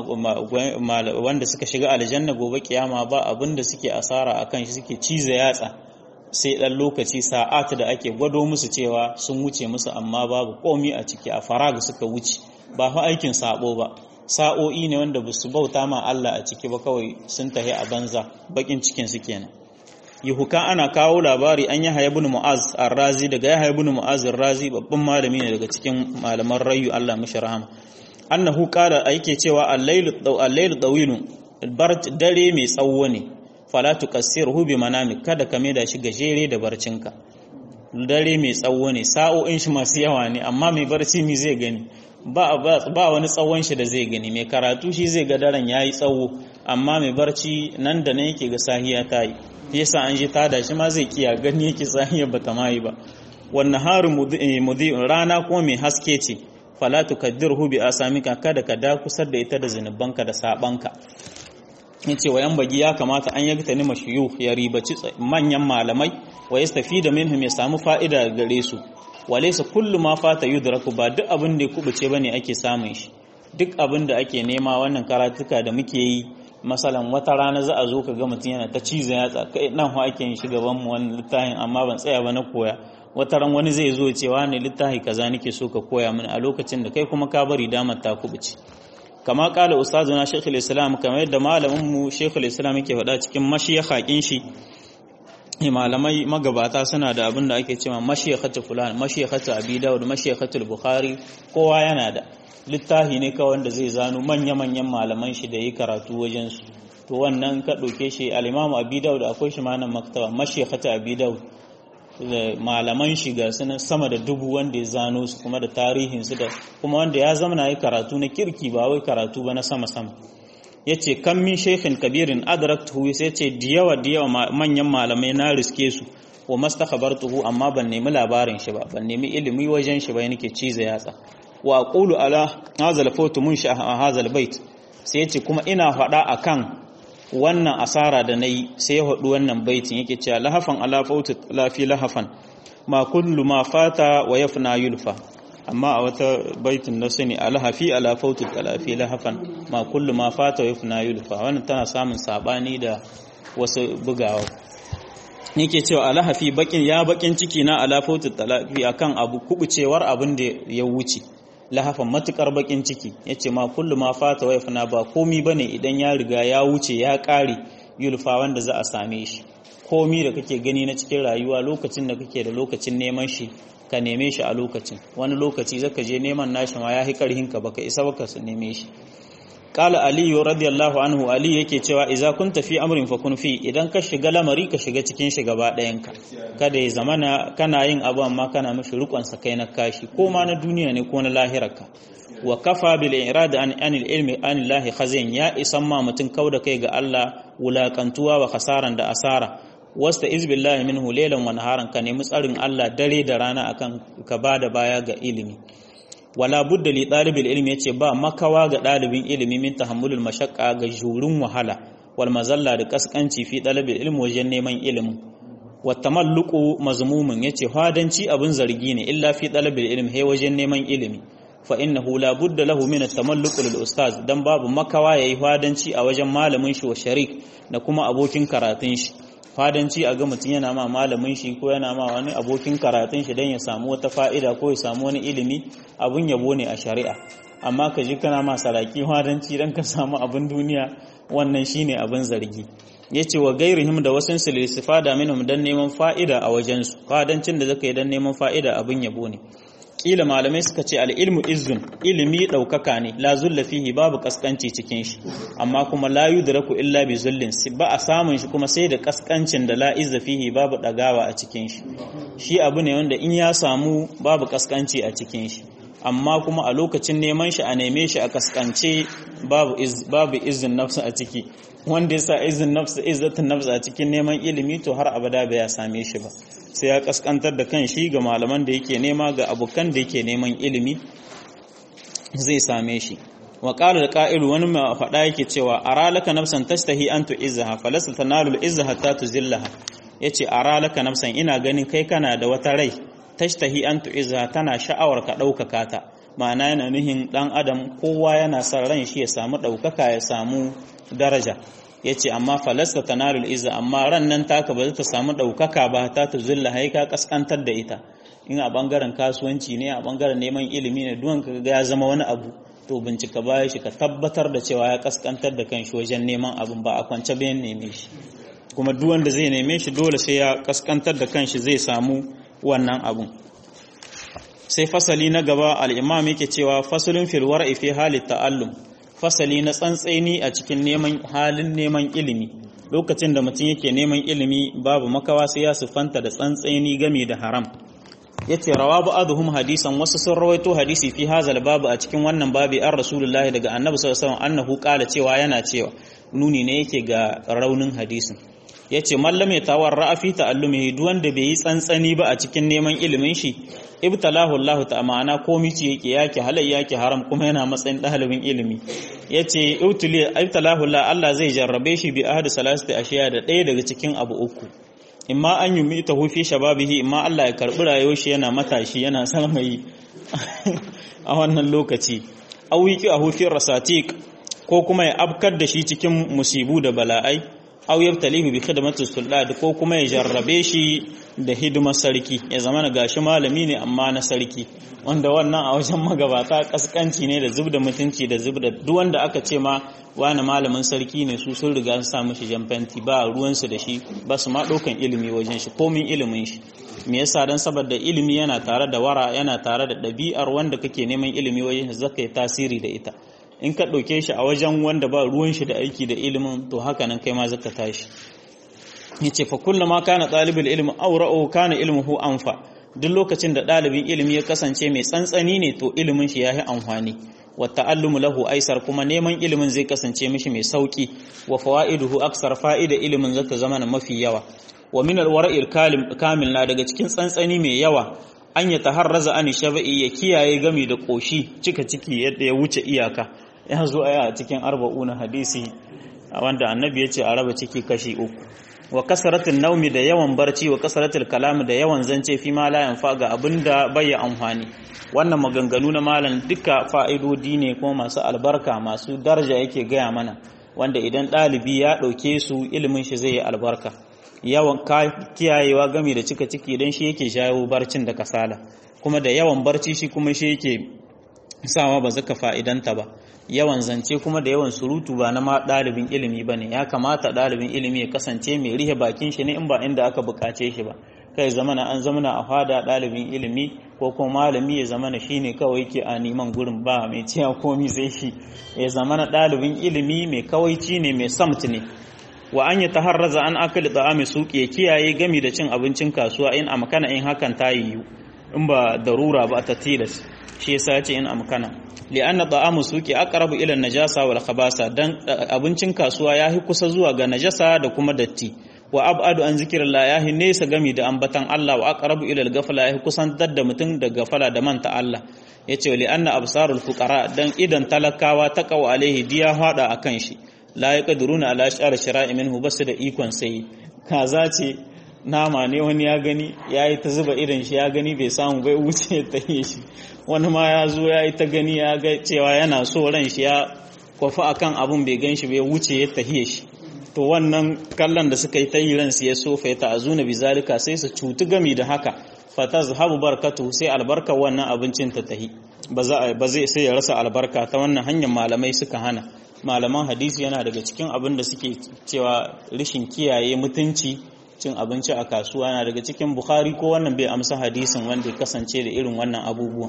wanda suka shiga aljanna gobe kiyama ba abin da suke asara akan shi suke cize yatsa sai dan lokaci sa'at da ake gwado musu cewa sun wuce musu amma babu komi a ciki a faraga suka wuce ba fa aikin sabo ba sa'o'i ne wanda ba su bauta ma Allah a ciki ba kawai sun tahi a banza bakin cikin su kenan yuhuka ana kawo labari an yi haya bin mu'az ar-razi daga ya haya bin mu'az ar-razi babban malami ne daga cikin malaman rayu Allah mishi rahama annahu qala yake cewa al-layl al-layl tawilun dare mai tsawo ne fala tukassirhu bi manami kada ka da shi gajere da barcinka dare mai tsawo ne sa'o'in shi masu yawa ne amma mai barci mi zai gani ba ba wani tsawon shi da zai gani mai karatu shi zai ga daren yayi tsawo amma mai barci nan da nan yake ga sahiya ta yi yasa an ji tada shi ma zai kiya gani yake sahiya bata mai ba wannan haru mudi rana kuma mai haske ce fala tukaddirhu bi asamika kada ka da kusar da ita da zinubanka da sabanka yace wayan bagi ya kamata an yagta ni mashiyu ya ribaci manyan malamai wa yastafida minhum ya samu fa'ida gare su walaysa kullu ma fata yudraku ba duk abin da ya kubuce bane ake samun shi duk abin da ake nema wannan karatuka da muke yi masalan wata rana za a zo ka ga mutum yana ta ciza yatsa kai nan ho ake yin shi gaban mu wannan littafin amma ban tsaya ba na koya wata ran wani zai zo cewa ne littafi kaza nake so ka koya mini a lokacin da kai kuma ka bari damar ta kubuce kama kala ustazuna shekul islam kamar yadda malamin mu shekul islam yake faɗa cikin mashiyakhakin shi malamai magabata suna da abin da ake cewa mashiyakhatu fulan mashiyakhatu abi dawud mashiyakhatu bukhari kowa yana da littafi ne kawai wanda zai zano manya-manyan malaman shi da yi karatu wajen su to wannan ka ɗauke shi al-imamu abi dawud akwai shi ma nan maktaba mashiyakhatu abi dawud malaman shiga suna sama da dubu wanda ya zano su kuma da tarihinsu da kuma wanda ya zama na yi karatu na kirki ba wai karatu ba na sama-sama ya ce kan min shekhin kabirin adraktuhu sai ce diyawa diyawa manyan malamai na riske su wa mastakhabartuhu amma ban nemi labarin shi ba ban nemi ilimi wajen shi ba nake ciza yatsa wa aqulu ala hazal fawtu mun sha hazal bait sai ya ce kuma ina faɗa akan wannan asara da na yi sai ya haɗu wannan baitin yake cewa lahafan alafautu lafi lahafan ma kullu ma fata wa yafna yulfa amma a wata baitin na sani alahafi alafautu lafi lahafan ma kullu ma fata wa yafna yulfa wannan tana samun sabani da wasu bugawa yake cewa alahafi bakin ya bakin ciki na alafautu talafi akan abu kubucewar abin da ya wuce lahafan matukar bakin ciki yace ma kullu ma fata wa fana ba komi bane idan ya riga ya wuce ya kare yulfa wanda za a same shi komi da kake gani na cikin rayuwa lokacin da kake da lokacin neman shi ka neme shi a lokacin wani lokaci zaka je neman nashi ma yahi karhin ka baka isa baka su neme shi qala ali radiyallahu anhu ali yake cewa idza kunta fi amrin fakun fi idan ka shiga lamari ka shiga cikin shi gaba ɗayan ka kada ya zamana kana yin abu amma kana mishi rukun sa kai na kashi ko ma na duniya ne ko na lahirarka wa kafa bil irad an anil ilmi an lahi khazin ya isan ma mutun kauda kai ga Allah wulakantuwa wa khasaran da asara wasta izbillahi minhu laylan wa naharan ka nemi tsarin Allah dare da rana akan ka bada baya ga ilimi wala budda li ɗalibin ilimi yace ba makawa ga ɗalibin ilimi min tahammulul mashaqqa ga jurin wahala wal mazalla da kaskanci fi ɗalibin ilimi wajen neman ilimin wa tamalluqu mazmumun yace hadanci abin zargi ne illa fi ɗalibin ilimi he wajen neman ilimi fa innahu la budda lahu min at-tamalluq lil ustaz dan babu makawa yayi hadanci a wajen malamin shi wa sharik da kuma abokin karatun shi fadanci a ga mutum yana ma malamin shi ko yana ma wani abokin karatun shi don ya samu wata fa'ida ko ya samu wani ilimi abun yabo ne a shari'a amma ka ji kana ma saraki fadanci don ka samu abin duniya wannan shine abin zargi ya ce wa gairihim da wasu su listifada minhum don neman fa'ida a wajensu fadancin da zaka yi don neman fa'ida abin yabo ne kila malamai suka ce al'ilmu izun ilimi ɗaukaka ne la zulla fihi babu kaskanci cikin shi amma kuma la yudraku illa bi zullin ba a samun shi kuma sai da kaskancin da la izza fihi babu ɗagawa a cikin shi shi abu ne wanda in ya samu babu kaskanci a cikin shi amma kuma a lokacin neman shi a neme shi a kaskance babu babu izin nafsu a ciki wanda ya sa izin nafsu izzatin nafsu a cikin neman ilimi to har abada bai ya same shi ba sai ya kaskantar da kan shi ga malaman da yake nema ga abokan da yake neman ilimi zai same shi wa qala al wani mai faɗa yake cewa ara laka nafsan tashtahi an tu'izzaha falasta tanalu al-izza hatta tuzillaha yace ara laka nafsan ina ganin kai kana da wata rai tashtahi an tu'izzaha tana sha'awar ka ɗaukaka ta ma'ana yana nuhin ɗan adam kowa yana son ran shi ya samu ɗaukaka ya samu daraja ya ce amma falasta tanalul izza amma ran nan taka ba za ta samu ɗaukaka ba ta ta zulla haika kaskantar da ita in a ɓangaren kasuwanci ne a ɓangaren neman ilimi ne duwan ka ga ya zama wani abu to bincika baya shi ka tabbatar da cewa ya kaskantar da kan shi wajen neman abin ba a kwance bayan neme shi kuma duk wanda zai neme shi dole sai ya kaskantar da kanshi zai samu wannan abun sai fasali na gaba al'imam yake cewa fasalin filwar ife halin ta'allum fasali na tsantseni a cikin neman halin neman ilimi lokacin da mutum yake neman ilimi babu makawa sai ya siffanta da tsantseni game da haram yace rawa ba'dhum hadisan wasu sun rawaito hadisi fi hazal babu a cikin wannan babi an rasulullahi daga annabi sallallahu alaihi wasallam annahu qala cewa yana cewa nuni ne yake ga raunin hadisin yace mallam ya tawarra fi ta'allumihi duk wanda bai yi tsantsani ba a cikin neman ilimin shi ibtalahu Allah ta ma'ana komai ce yake yake halai yake haram kuma yana matsayin dalibin ilimi yace ibtali ibtalahu Allah Allah zai jarrabe shi bi ahadi salasati ashiya da ɗaya daga cikin abu uku imma an yi mita hufi shababihi imma Allah ya karbi rayuwar shi yana matashi yana sarmayi a wannan lokaci awiki a hufin rasatik ko kuma ya abkar da shi cikin musibu da bala'ai aw yabtalihu bi khidmati sulad ko kuma ya jarrabe shi da hidimar sarki ya zama na gashi malami ne amma na sarki wanda wannan a wajen magabata kaskanci ne da zubda mutunci da zubda duk wanda aka ce ma wani malamin sarki ne su sun riga sun samu shi jamfanti ba ruwansu da shi ba su ma ɗaukan ilimi wajen shi komin ilimin shi me yasa dan saboda ilimi yana tare da wara yana tare da ɗabi'ar wanda kake neman ilimi wajen shi zaka yi tasiri da ita in ka ɗauke shi a wajen wanda ba ruwan shi da aiki da ilimin to haka nan kai ma zaka tashi yace fa kullama kana talibul ilmi awra'u kana ilmuhu anfa duk lokacin da ɗalibin ilimi ya kasance mai tsantsani ne to ilimin shi yayi amfani wa ta'allumu lahu aisar kuma neman ilimin zai kasance mishi mai sauki wa fawaiduhu aksar fa'ida ilimin zata zama mafi yawa wa min alwara'il kamil na daga cikin tsantsani mai yawa an ya taharraza an shaba'i ya kiyaye gami da koshi cika ciki yadda ya wuce iyaka ya zo aya a cikin arba'una hadisi wanda annabi ya ce a raba ciki kashi uku wa kasaratul naumi da yawan barci wa kasaratul kalam da yawan zance fi ma la yanfa ga abinda bai amfani wannan maganganu na malam duka fa'idodi ne kuma masu albarka masu daraja yake gaya mana wanda idan ɗalibi ya ɗauke su ilimin shi zai yi albarka yawan kiyayewa game da cika ciki don shi yake shayo barcin da kasala kuma da yawan barci shi kuma shi yake sawa ba zaka fa'idanta ba yawan zance kuma da yawan surutu ba na ɗalibin ilimi ba ne ya kamata ɗalibin ilimi ya kasance mai rihe bakin shi ne in ba inda aka bukace shi ba kai zamana an zamana a fada ɗalibin ilimi ko kuma malami ya zamana shi ne kawai ke a neman gurin ba mai ciya komi sai shi ya zamana ɗalibin ilimi mai kawaici ne mai samt ne wa an yi taharraza an akali ta'ami suke ya kiyaye gami da cin abincin kasuwa in amkana in hakan ta yiwu in ba darura ba ta tilas shi yasa ya ce in amkana li'anna ta'amu suki aqrabu ila najasa wal khabasa dan abincin kasuwa yahi kusa zuwa ga najasa da kuma datti wa ab'adu an zikrillah yahi nesa gami da ambatan Allah wa aqrabu ila al-ghafla yahi kusan da mutum da gafala da manta Allah yace li'anna absarul fuqara dan idan talakawa taqaw alaihi diya hada akan shi la yaqdiruna ala shar shara'i minhu basu da ikon sai kaza ce nama ne wani ya gani ya yi ta zuba idan shi ya gani bai samu bai wuce ta yi shi wani ma ya zo ya yi ta gani ya ga cewa yana so ran shi ya kwafi akan abun bai gan shi bai wuce ya tahiye shi to wannan kallon da suka yi ta yi ransu ya sofa ya ta'azuna bi zalika sai su cutu gami da haka fatazhabu barakatu sai albarka wannan abincin ta tahi ba za ba zai sai ya rasa albarka ta wannan hanyar malamai suka hana malaman hadisi yana daga cikin abin da suke cewa rishin kiyaye mutunci cin abinci a kasuwa yana daga cikin bukhari ko wannan bai amsa hadisin wanda ya kasance da irin wannan abubuwan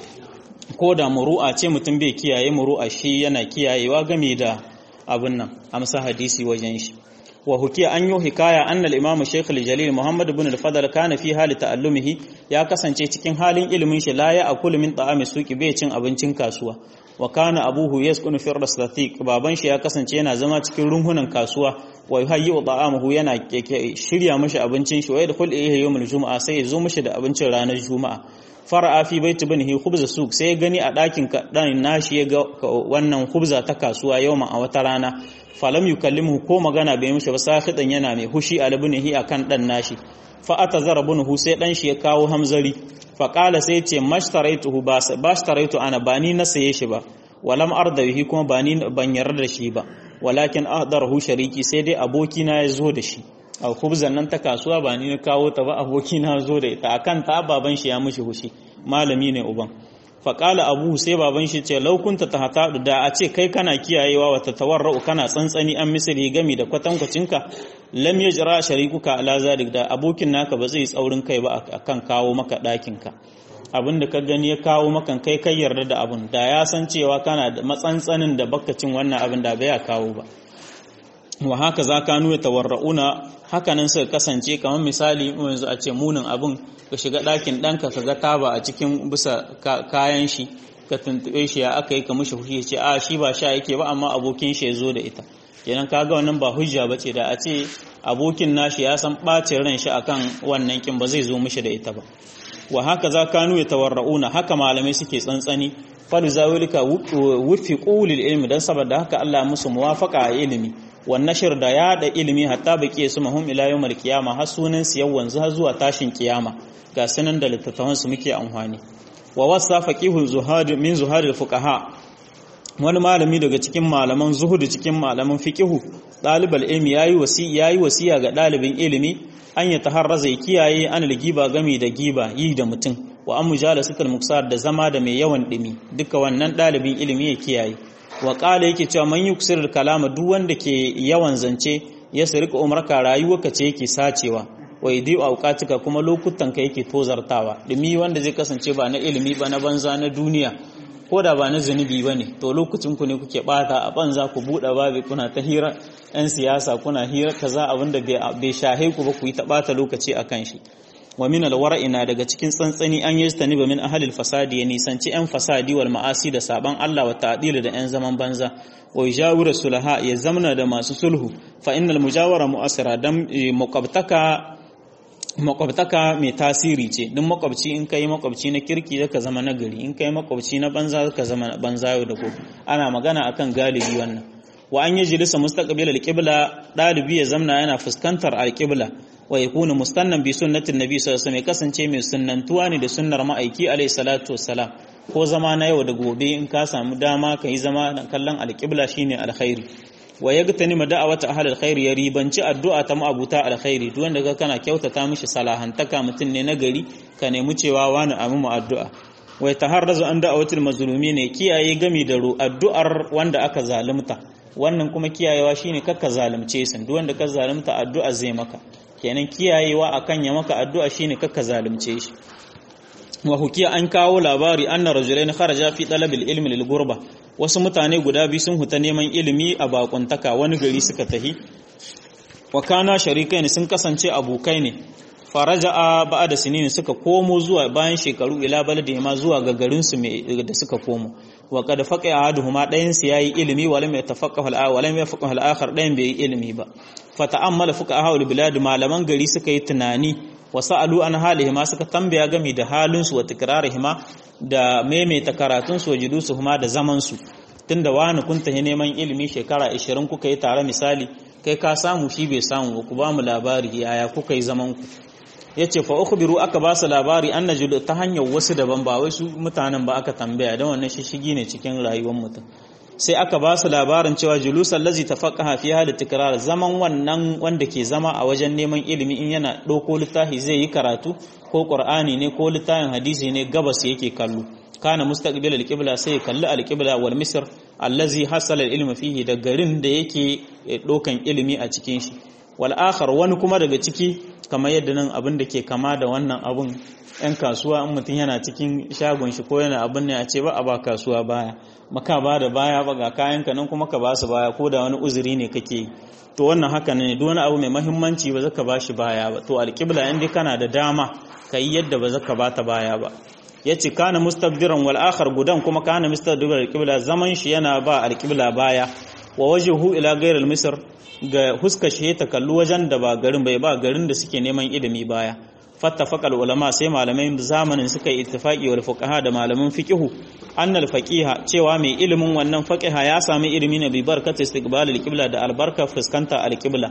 ko da muru'a ce mutum bai kiyaye muru'a shi yana kiyayewa game da abin nan amsa hadisi wajen shi wa hukiya an yi hikaya anna al-imam shaykh al-jalil muhammad ibn al-fadl kana fi hali ta'allumihi ya kasance cikin halin ilimin shi la ya akulu min ta'ami suqi bai cin abincin kasuwa wa kana abuhu yaskunu fi raslatiq baban shi ya kasance yana zama cikin runhunan kasuwa wa yuhayyi ta'amahu yana shirya mashi abincin shi wa yadkhul ilayhi yawm al-jum'a sai ya zo mashi da abincin ranar juma'a fara'a fi baiti banihi khubza suq sai ya gani a dakin dan nashi ya ga wannan khubza ta kasuwa yawma a wata rana falam yukallimuhu ko magana bai mishi ba sakhidan yana mai hushi albunihi akan dan nashi fa atazara bunuhu sai dan shi ya kawo hamzari fa qala sai ce mashtaraituhu ba bashtaraitu ana ba ni na saye shi ba walam ardawihi kuma ba ni ban yarda da shi ba walakin ahdarahu shariki sai dai aboki na ya zo da shi a khubzan nan ta kasuwa ba ni na kawo ta ba aboki na zo da ita akan ta baban shi ya mishi hushi malami ne uban faƙala abu sai baban shi ce laukunta ta hata da a ce kai kana kiyayewa wata tawarra'u kana tsantsani an misali gami da kwatankwacinka lam ya jira sharikuka ala zalik da abokin naka ba zai tsaurin kai ba akan kawo maka ɗakinka abin da ka gani ya kawo maka kai kai yarda da abun da ya san cewa kana da matsantsanin da bakacin wannan abin da bai ya kawo ba wa haka za ka nuna tawarra'una hakanan suka kasance kamar misali yanzu a ce munin abin ka shiga ɗakin ɗanka ka ga taba a cikin bisa kayan shi ka tuntuɓe shi ya aka yi ka mushi fushi ce a shi ba sha yake ba amma abokin shi ya zo da ita kenan ka ga wannan ba hujja ba ce da a ce abokin nashi ya san ɓacin ran shi akan wannan kin ba zai zo mishi da ita ba wa haka za ka nuna tawarra'una haka malamai suke tsantsani fadu zawilika wufi ƙulil ilmi don saboda haka Allah musu muwafaka a ilimi والنشر da yada ilimi hatta baki su mahum ila yawmal qiyama har sunan su yawan har zuwa tashin kiyama ga sunan da littattafan su muke amfani wa wasa faqihul zuhad min zuhadil fuqaha wani malami daga cikin malaman zuhud cikin malaman fiqihu dalibal ilmi yayi wasi yayi wasiya ga dalibin ilimi an ya taharraza ya kiyaye an giba gami da giba yi da mutum wa an mujalasatul muksar da zama da mai yawan dimi duka wannan dalibin ilimi ya kiyaye wa ƙala yake cewa man yi kusurar kalama duk wanda ke yawan zance ya sirka umarka rayuwarka ce yake sacewa wa idi auqatika kuma lokutan ka yake tozartawa dumi wanda zai kasance ba na ilimi ba na banza na duniya ko da ba na zunubi ba ne to lokacin ku ne kuke bata a banza ku buɗe babi kuna ta hira yan siyasa kuna hira kaza abinda bai shahe ku ba ku yi ta bata lokaci akan shi wa min alwara'i na daga cikin tsantsani an yi tani ba min ahalil fasadi ya nisanci yan fasadi wal ma'asi da saban Allah wa ta'dil da yan zaman banza wa yajawira sulaha ya zamna da masu sulhu fa innal mujawara mu'asira dan muqabtaka makwabtaka mai tasiri ce duk makwabci in kai makwabci na kirki zaka zama nagari in kai makwabci na banza zaka zama banza yau da gobe ana magana akan galibi wannan wa an yi jilisa mustaqbil al-qibla dalibi ya zamna yana fuskantar al-qibla wa yakunu mustannan bi sunnatin nabi sallallahu alaihi wasallam kasance mai sunnantuwa ne da sunnar ma'aiki alaihi salatu wassalam ko zama na yau da gobe in ka samu dama ka yi zama kallon al-qibla shine alkhairi wa yagtani da'awata ahli alkhair ya ribanci addu'a ta ma'abuta alkhairi duk wanda ka kana kyautata mishi salahantaka mutun ne na gari ka nemi cewa wani amu mu addu'a wa yataharrazu an da'awatil mazlumi ne kiyaye gami da addu'ar wanda aka zalunta wannan kuma kiyayewa shine kakka zalunce su duk wanda ka zalunta addu'a zai maka kenan kiyayewa akan ya maka addu'a shine kakka zalunce shi wa hukiya an kawo labari anna rajulain kharaja fi talabil ilmi lil gurba wasu mutane guda biyu sun huta neman ilimi a bakuntaka wani gari suka tahi wa kana sharikai sun kasance abokai ne faraja'a ba'da sinini suka komo zuwa bayan shekaru ila baladi ma zuwa ga garin su da suka komo wa qad faqa ahaduhuma dayan su yayi ilimi wa lam yatafaqahu al wa lam yafaqahu al-akhar dayan bai yi ilimi ba fata'ammala fuqaha al-bilad malaman gari suka yi tunani wasa'alu an halihima suka tambaya gami da halinsu wa tikrarihima da maimaita karatunsu wa julusuhuma da zamansu tunda wani kun tahi neman ilimi shekara 20 kuka yi tare misali kai ka samu shi bai samu ku ba mu labari yaya kuka yi zaman ku yace fa ukhbiru aka ba su labari anna ta hanyar wasu daban ba wai su mutanen ba aka tambaya dan wannan shishigi ne cikin rayuwar mutum sai aka ba su labarin cewa julusan lazi tafaqaha fi hali tikrar zaman wannan wanda ke zama a wajen neman ilimi in yana ɗauko littafi zai yi karatu ko qur'ani ne ko littafin hadisi ne gabas yake kallo kana mustaqbil al-qibla sai kalli al-qibla wal misr allazi hasala al-ilm fihi da garin da yake dokan ilimi a cikin shi wal akhar wani kuma daga ciki kamar yadda nan abin da ke kama da wannan abun yan kasuwa in mutum yana cikin shagon shi ko yana abin ne a ce ba a ba kasuwa baya maka ba da baya ba ga kayan ka nan kuma ka ba su baya ko da wani uzuri ne kake yi to wannan haka ne duk wani abu mai muhimmanci ba zaka ba shi baya ba to al-qibla in dai kana da dama kai yadda ba zaka ba ta baya ba ya ce kana mustabdiran wal akhar gudan kuma kana mustabdiran alqibla zaman shi yana ba alqibla baya wa wajhu ila ghayr almisr ga huska shi ta kallu wajen da ba garin bai ba garin da suke neman ilimi baya fattafaqa ulama sai malamai zamanin suka yi ittifaqi wal fuqaha da malaman fiqhu anna al faqiha cewa mai ilimin wannan faqiha ya sami ilimi ne bi barkati istiqbal alqibla da albarka fuskanta alqibla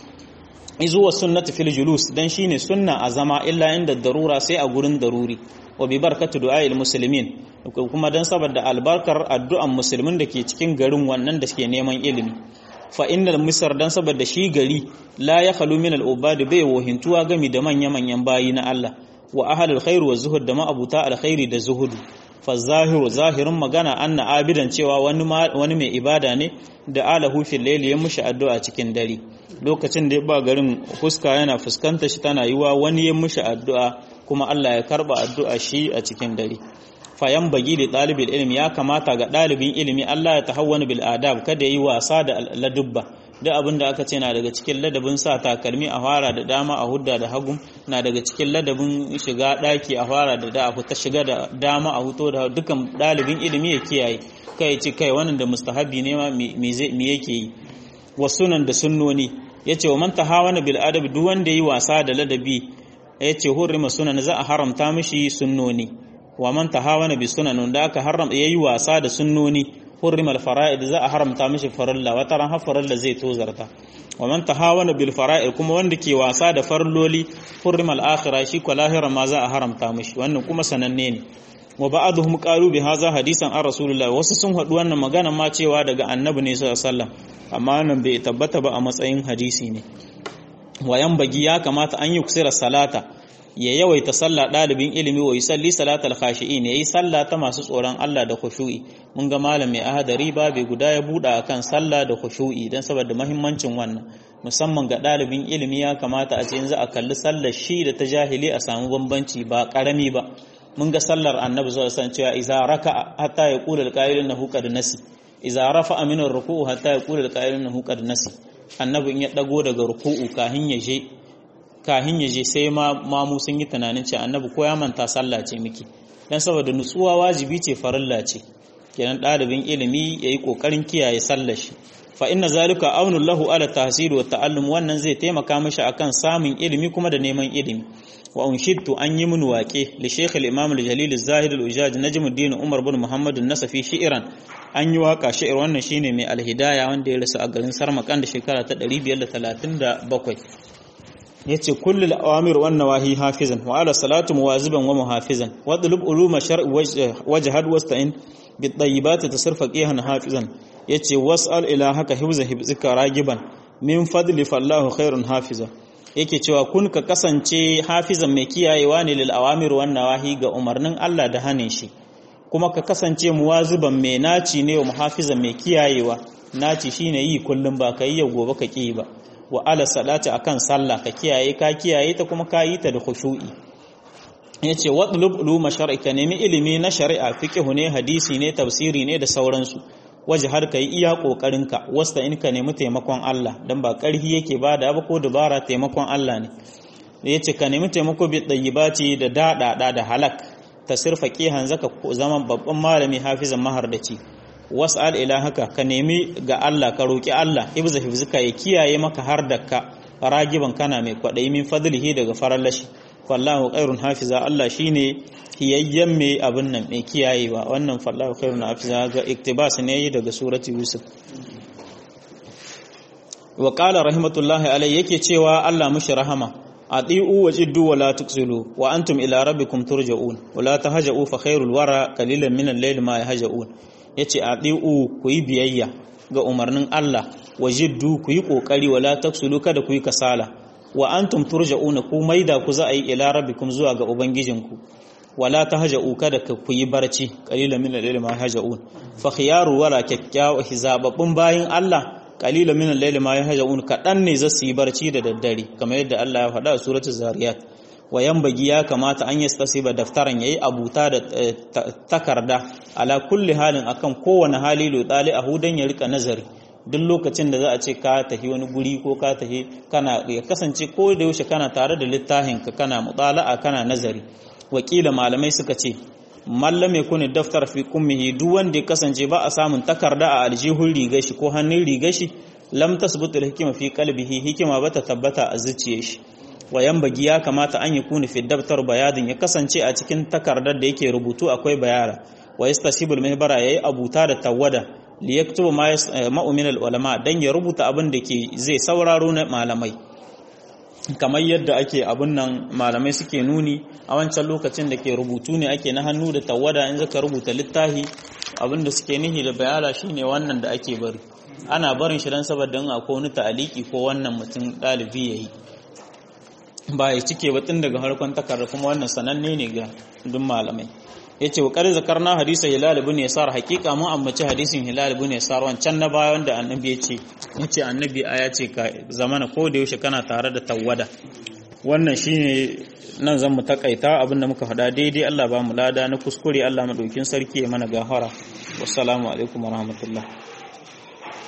izuwa sunnati fil julus dan shine sunna a zama illa inda darura sai a gurin daruri wa bi barkatu du'a'il muslimin kuma dan saboda albarkar addu'an musulmin da ke cikin garin wannan da suke neman ilimi fa innal misr dan saboda shi gari la ya khalu min al-ubad bai wahintuwa gami da manya manyan bayi na Allah wa ahlul khair wa zuhud da ma'abuta alkhairi da zuhudu fa zahiru zahirin magana anna abidan cewa wani wani mai ibada ne da alahu fil layli ya mushi addu'a cikin dare lokacin da ya ba garin fuska yana fuskanta shi tana yiwa wani ya mushi addu'a kuma Allah ya karba addu'a shi a cikin dare fayan bagi da ɗalibin ilimi ya kamata ga ɗalibin ilimi Allah ya tahawwani bil adab kada yi wasa da ladubba duk abin da aka ce na daga cikin ladabin sa takalmi a fara da dama a hudda da hagu na daga cikin ladabin shiga ɗaki a fara da da ta shiga da dama a huto da dukan ɗalibin ilimi ya kiyaye kai ce kai wannan da mustahabi ne ma me yake yi wasunan da sunnoni yace wa man tahawana bil adab duk wanda yi wasa da ladabi yace hurrima sunan za a haramta mishi sunnoni wa man tahawana bi sunan da aka haram yayi wasa da sunnoni hurrima al fara'id za a haramta mishi farilla wata ran har farilla zai tozarta wa man tahawana bil fara'id kuma wanda ke wasa da farloli hurrima al akhirah shi ko lahira ma za a haramta mishi wannan kuma sananne ne wa ba'aduhum qalu bi hadha hadisan an rasulullah wasu sun haɗu wannan magana ma cewa daga annabi ne sallallahu alaihi wasallam amma nan bai tabbata ba a matsayin hadisi ne wayan bagi ya kamata an yi kusira salata ya yawaita sallah ɗalibin ilimi wa yusalli salatal khashi'in yayi sallah ta masu tsoron Allah da khushu'i mun ga malam mai ahadari ba bai guda ya buɗa akan sallah da khushu'i dan saboda muhimmancin wannan musamman ga ɗalibin ilimi ya kamata a ce yanzu a kalli sallar shi da ta jahili a samu bambanci ba karami ba mun ga sallar annabi sallallahu alaihi wasallam cewa idza raka hatta yaqulu al-qa'il innahu qad nasi idza rafa'a min ar-ruku'u hatta yaqulu al-qa'il innahu qad nasi annabi in ya dago daga ruku'u kahin ya je kahin ya je sai ma mamu sun yi tunanin cewa annabi ko ya manta sallah ce miki dan saboda nutsuwa wajibi ce farilla ce kenan ɗalibin ilimi yayi kokarin kiyaye sallar shi fa inna zalika aunu lahu ala tahsil wa ta'allum wannan zai taimaka mishi akan samun ilimi kuma da neman ilimi wa unshidtu an yi min waƙe li shaykh al-imam al-jalil az-zahid al-ujaj najmuddin umar bin muhammad an-nasafi shi'ran an yi waka shi'ir wannan shine mai al-hidaya wanda ya rasu a garin sarmakan da shekara ta 537 yace kullul awamir wan nawahi hafizan wa ala salatu muwaziban wa muhafizan wa dulub uluma shar'i wajhad wasta'in bit tayyibati tasarfa qihan hafizan yace was'al ila haka hifza hifzika ragiban min fadli fallahu khairun hafiza yake cewa kun ka kasance hafizan mai kiyayewa ne lil awamir wan nawahi ga umarnin Allah da hanin shi kuma ka kasance muwaziban mai naci ne wa muhafizan mai kiyayewa naci shine yi kullum ba kai yau gobe ka ki ba wa ala salati akan sallah ka kiyaye ka kiyaye ta kuma ka yi ta da khushu'i yace wadlub uluma shar'i ka nemi ilimi na shari'a fiqh ne hadisi ne tafsiri ne da sauransu waje har ka yi iya ƙoƙarinka wasta in ka nemi taimakon Allah don ba ƙarfi yake ba da ba ko dabara taimakon Allah ne da ya ce ka nemi taimako bi ɗayyibati da daɗaɗa da halak ta sirfa ƙihan zaka zama babban malami hafizan mahardaci was'al ila haka ka nemi ga Allah ka roƙi Allah hifza hifzika ya kiyaye maka har da ka ragiban kana mai kwaɗayi min fadlihi daga farallashi wallahu khairun hafiza Allah shine hiyayyen mai abin nan mai kiyayewa wannan fallahu khairun hafiza ga iktibas ne daga surati yusuf wa qala rahmatullahi alayhi yake cewa Allah mushi rahama adi'u wa jiddu wa la tuksilu wa antum ila rabbikum turja'un wa la tahja'u fa khairul wara qalilan min al-layli ma yahja'un yace adi'u ku yi biyayya ga umarnin Allah wajiddu ku yi kokari wala taksulu kada ku yi kasala wa antum turja'una ku maida ku za a yi ila rabbikum zuwa ga ubangijinku wala tahja'u kada ku yi barci qalilan min al-layli ma haja'un fa khiyaru wala kyakkyawa hizababbun bayin Allah qalilan min al-layli ma yahja'un kadan ne za su yi barci da daddare kamar yadda Allah ya faɗa a suratul zariyat wa yambagi ya kamata an yastasiba daftaran yayi abuta da takarda ala kulli halin akan kowane hali lo dali a hudan ya rika nazari duk lokacin da za a ce ka tafi wani guri ko ka tafi kana ya kasance ko da yaushe kana tare da littafin ka kana mutala'a kana nazari wakila malamai suka ce mallam ya kuni daftar fi kummihi duk wanda ya kasance ba a samun takarda a aljihun rigar shi ko hannun rigar shi lam tasbutul hikima fi qalbihi hikima bata tabbata a zuciyar shi wayan bagi ya kamata an yi kuni fi daftar bayadin ya kasance a cikin takardar da yake rubutu akwai bayara wa yastasibul mihbara yayi abuta da tawada li yaktubu ma ma'umin al ulama dan ya rubuta abin da ke zai sauraro na malamai kamar yadda ake abun nan malamai suke nuni a wancan lokacin da ke rubutu ne ake na hannu da tawada in zaka rubuta littafi abin da suke nihi da bayala shine wannan da ake bari ana barin shi dan saboda in akwai wani ta'aliki ko wannan mutum dalibi yayi ba ya cike ba tun daga harkon takarda kuma wannan sananne ne ga duk malamai yace wa qad zakarna hadisa hilal ibn yasar haqiqa mu ammaci hadisin hilal ibn yasar wancan na baya wanda annabi yace yace annabi aya ce ka zamana ko da yaushe kana tare da tawada wannan shine nan zan mu takaita abinda muka faɗa daidai Allah ba mu lada na kuskure Allah madaukin sarki ya mana gafara wassalamu alaikum warahmatullahi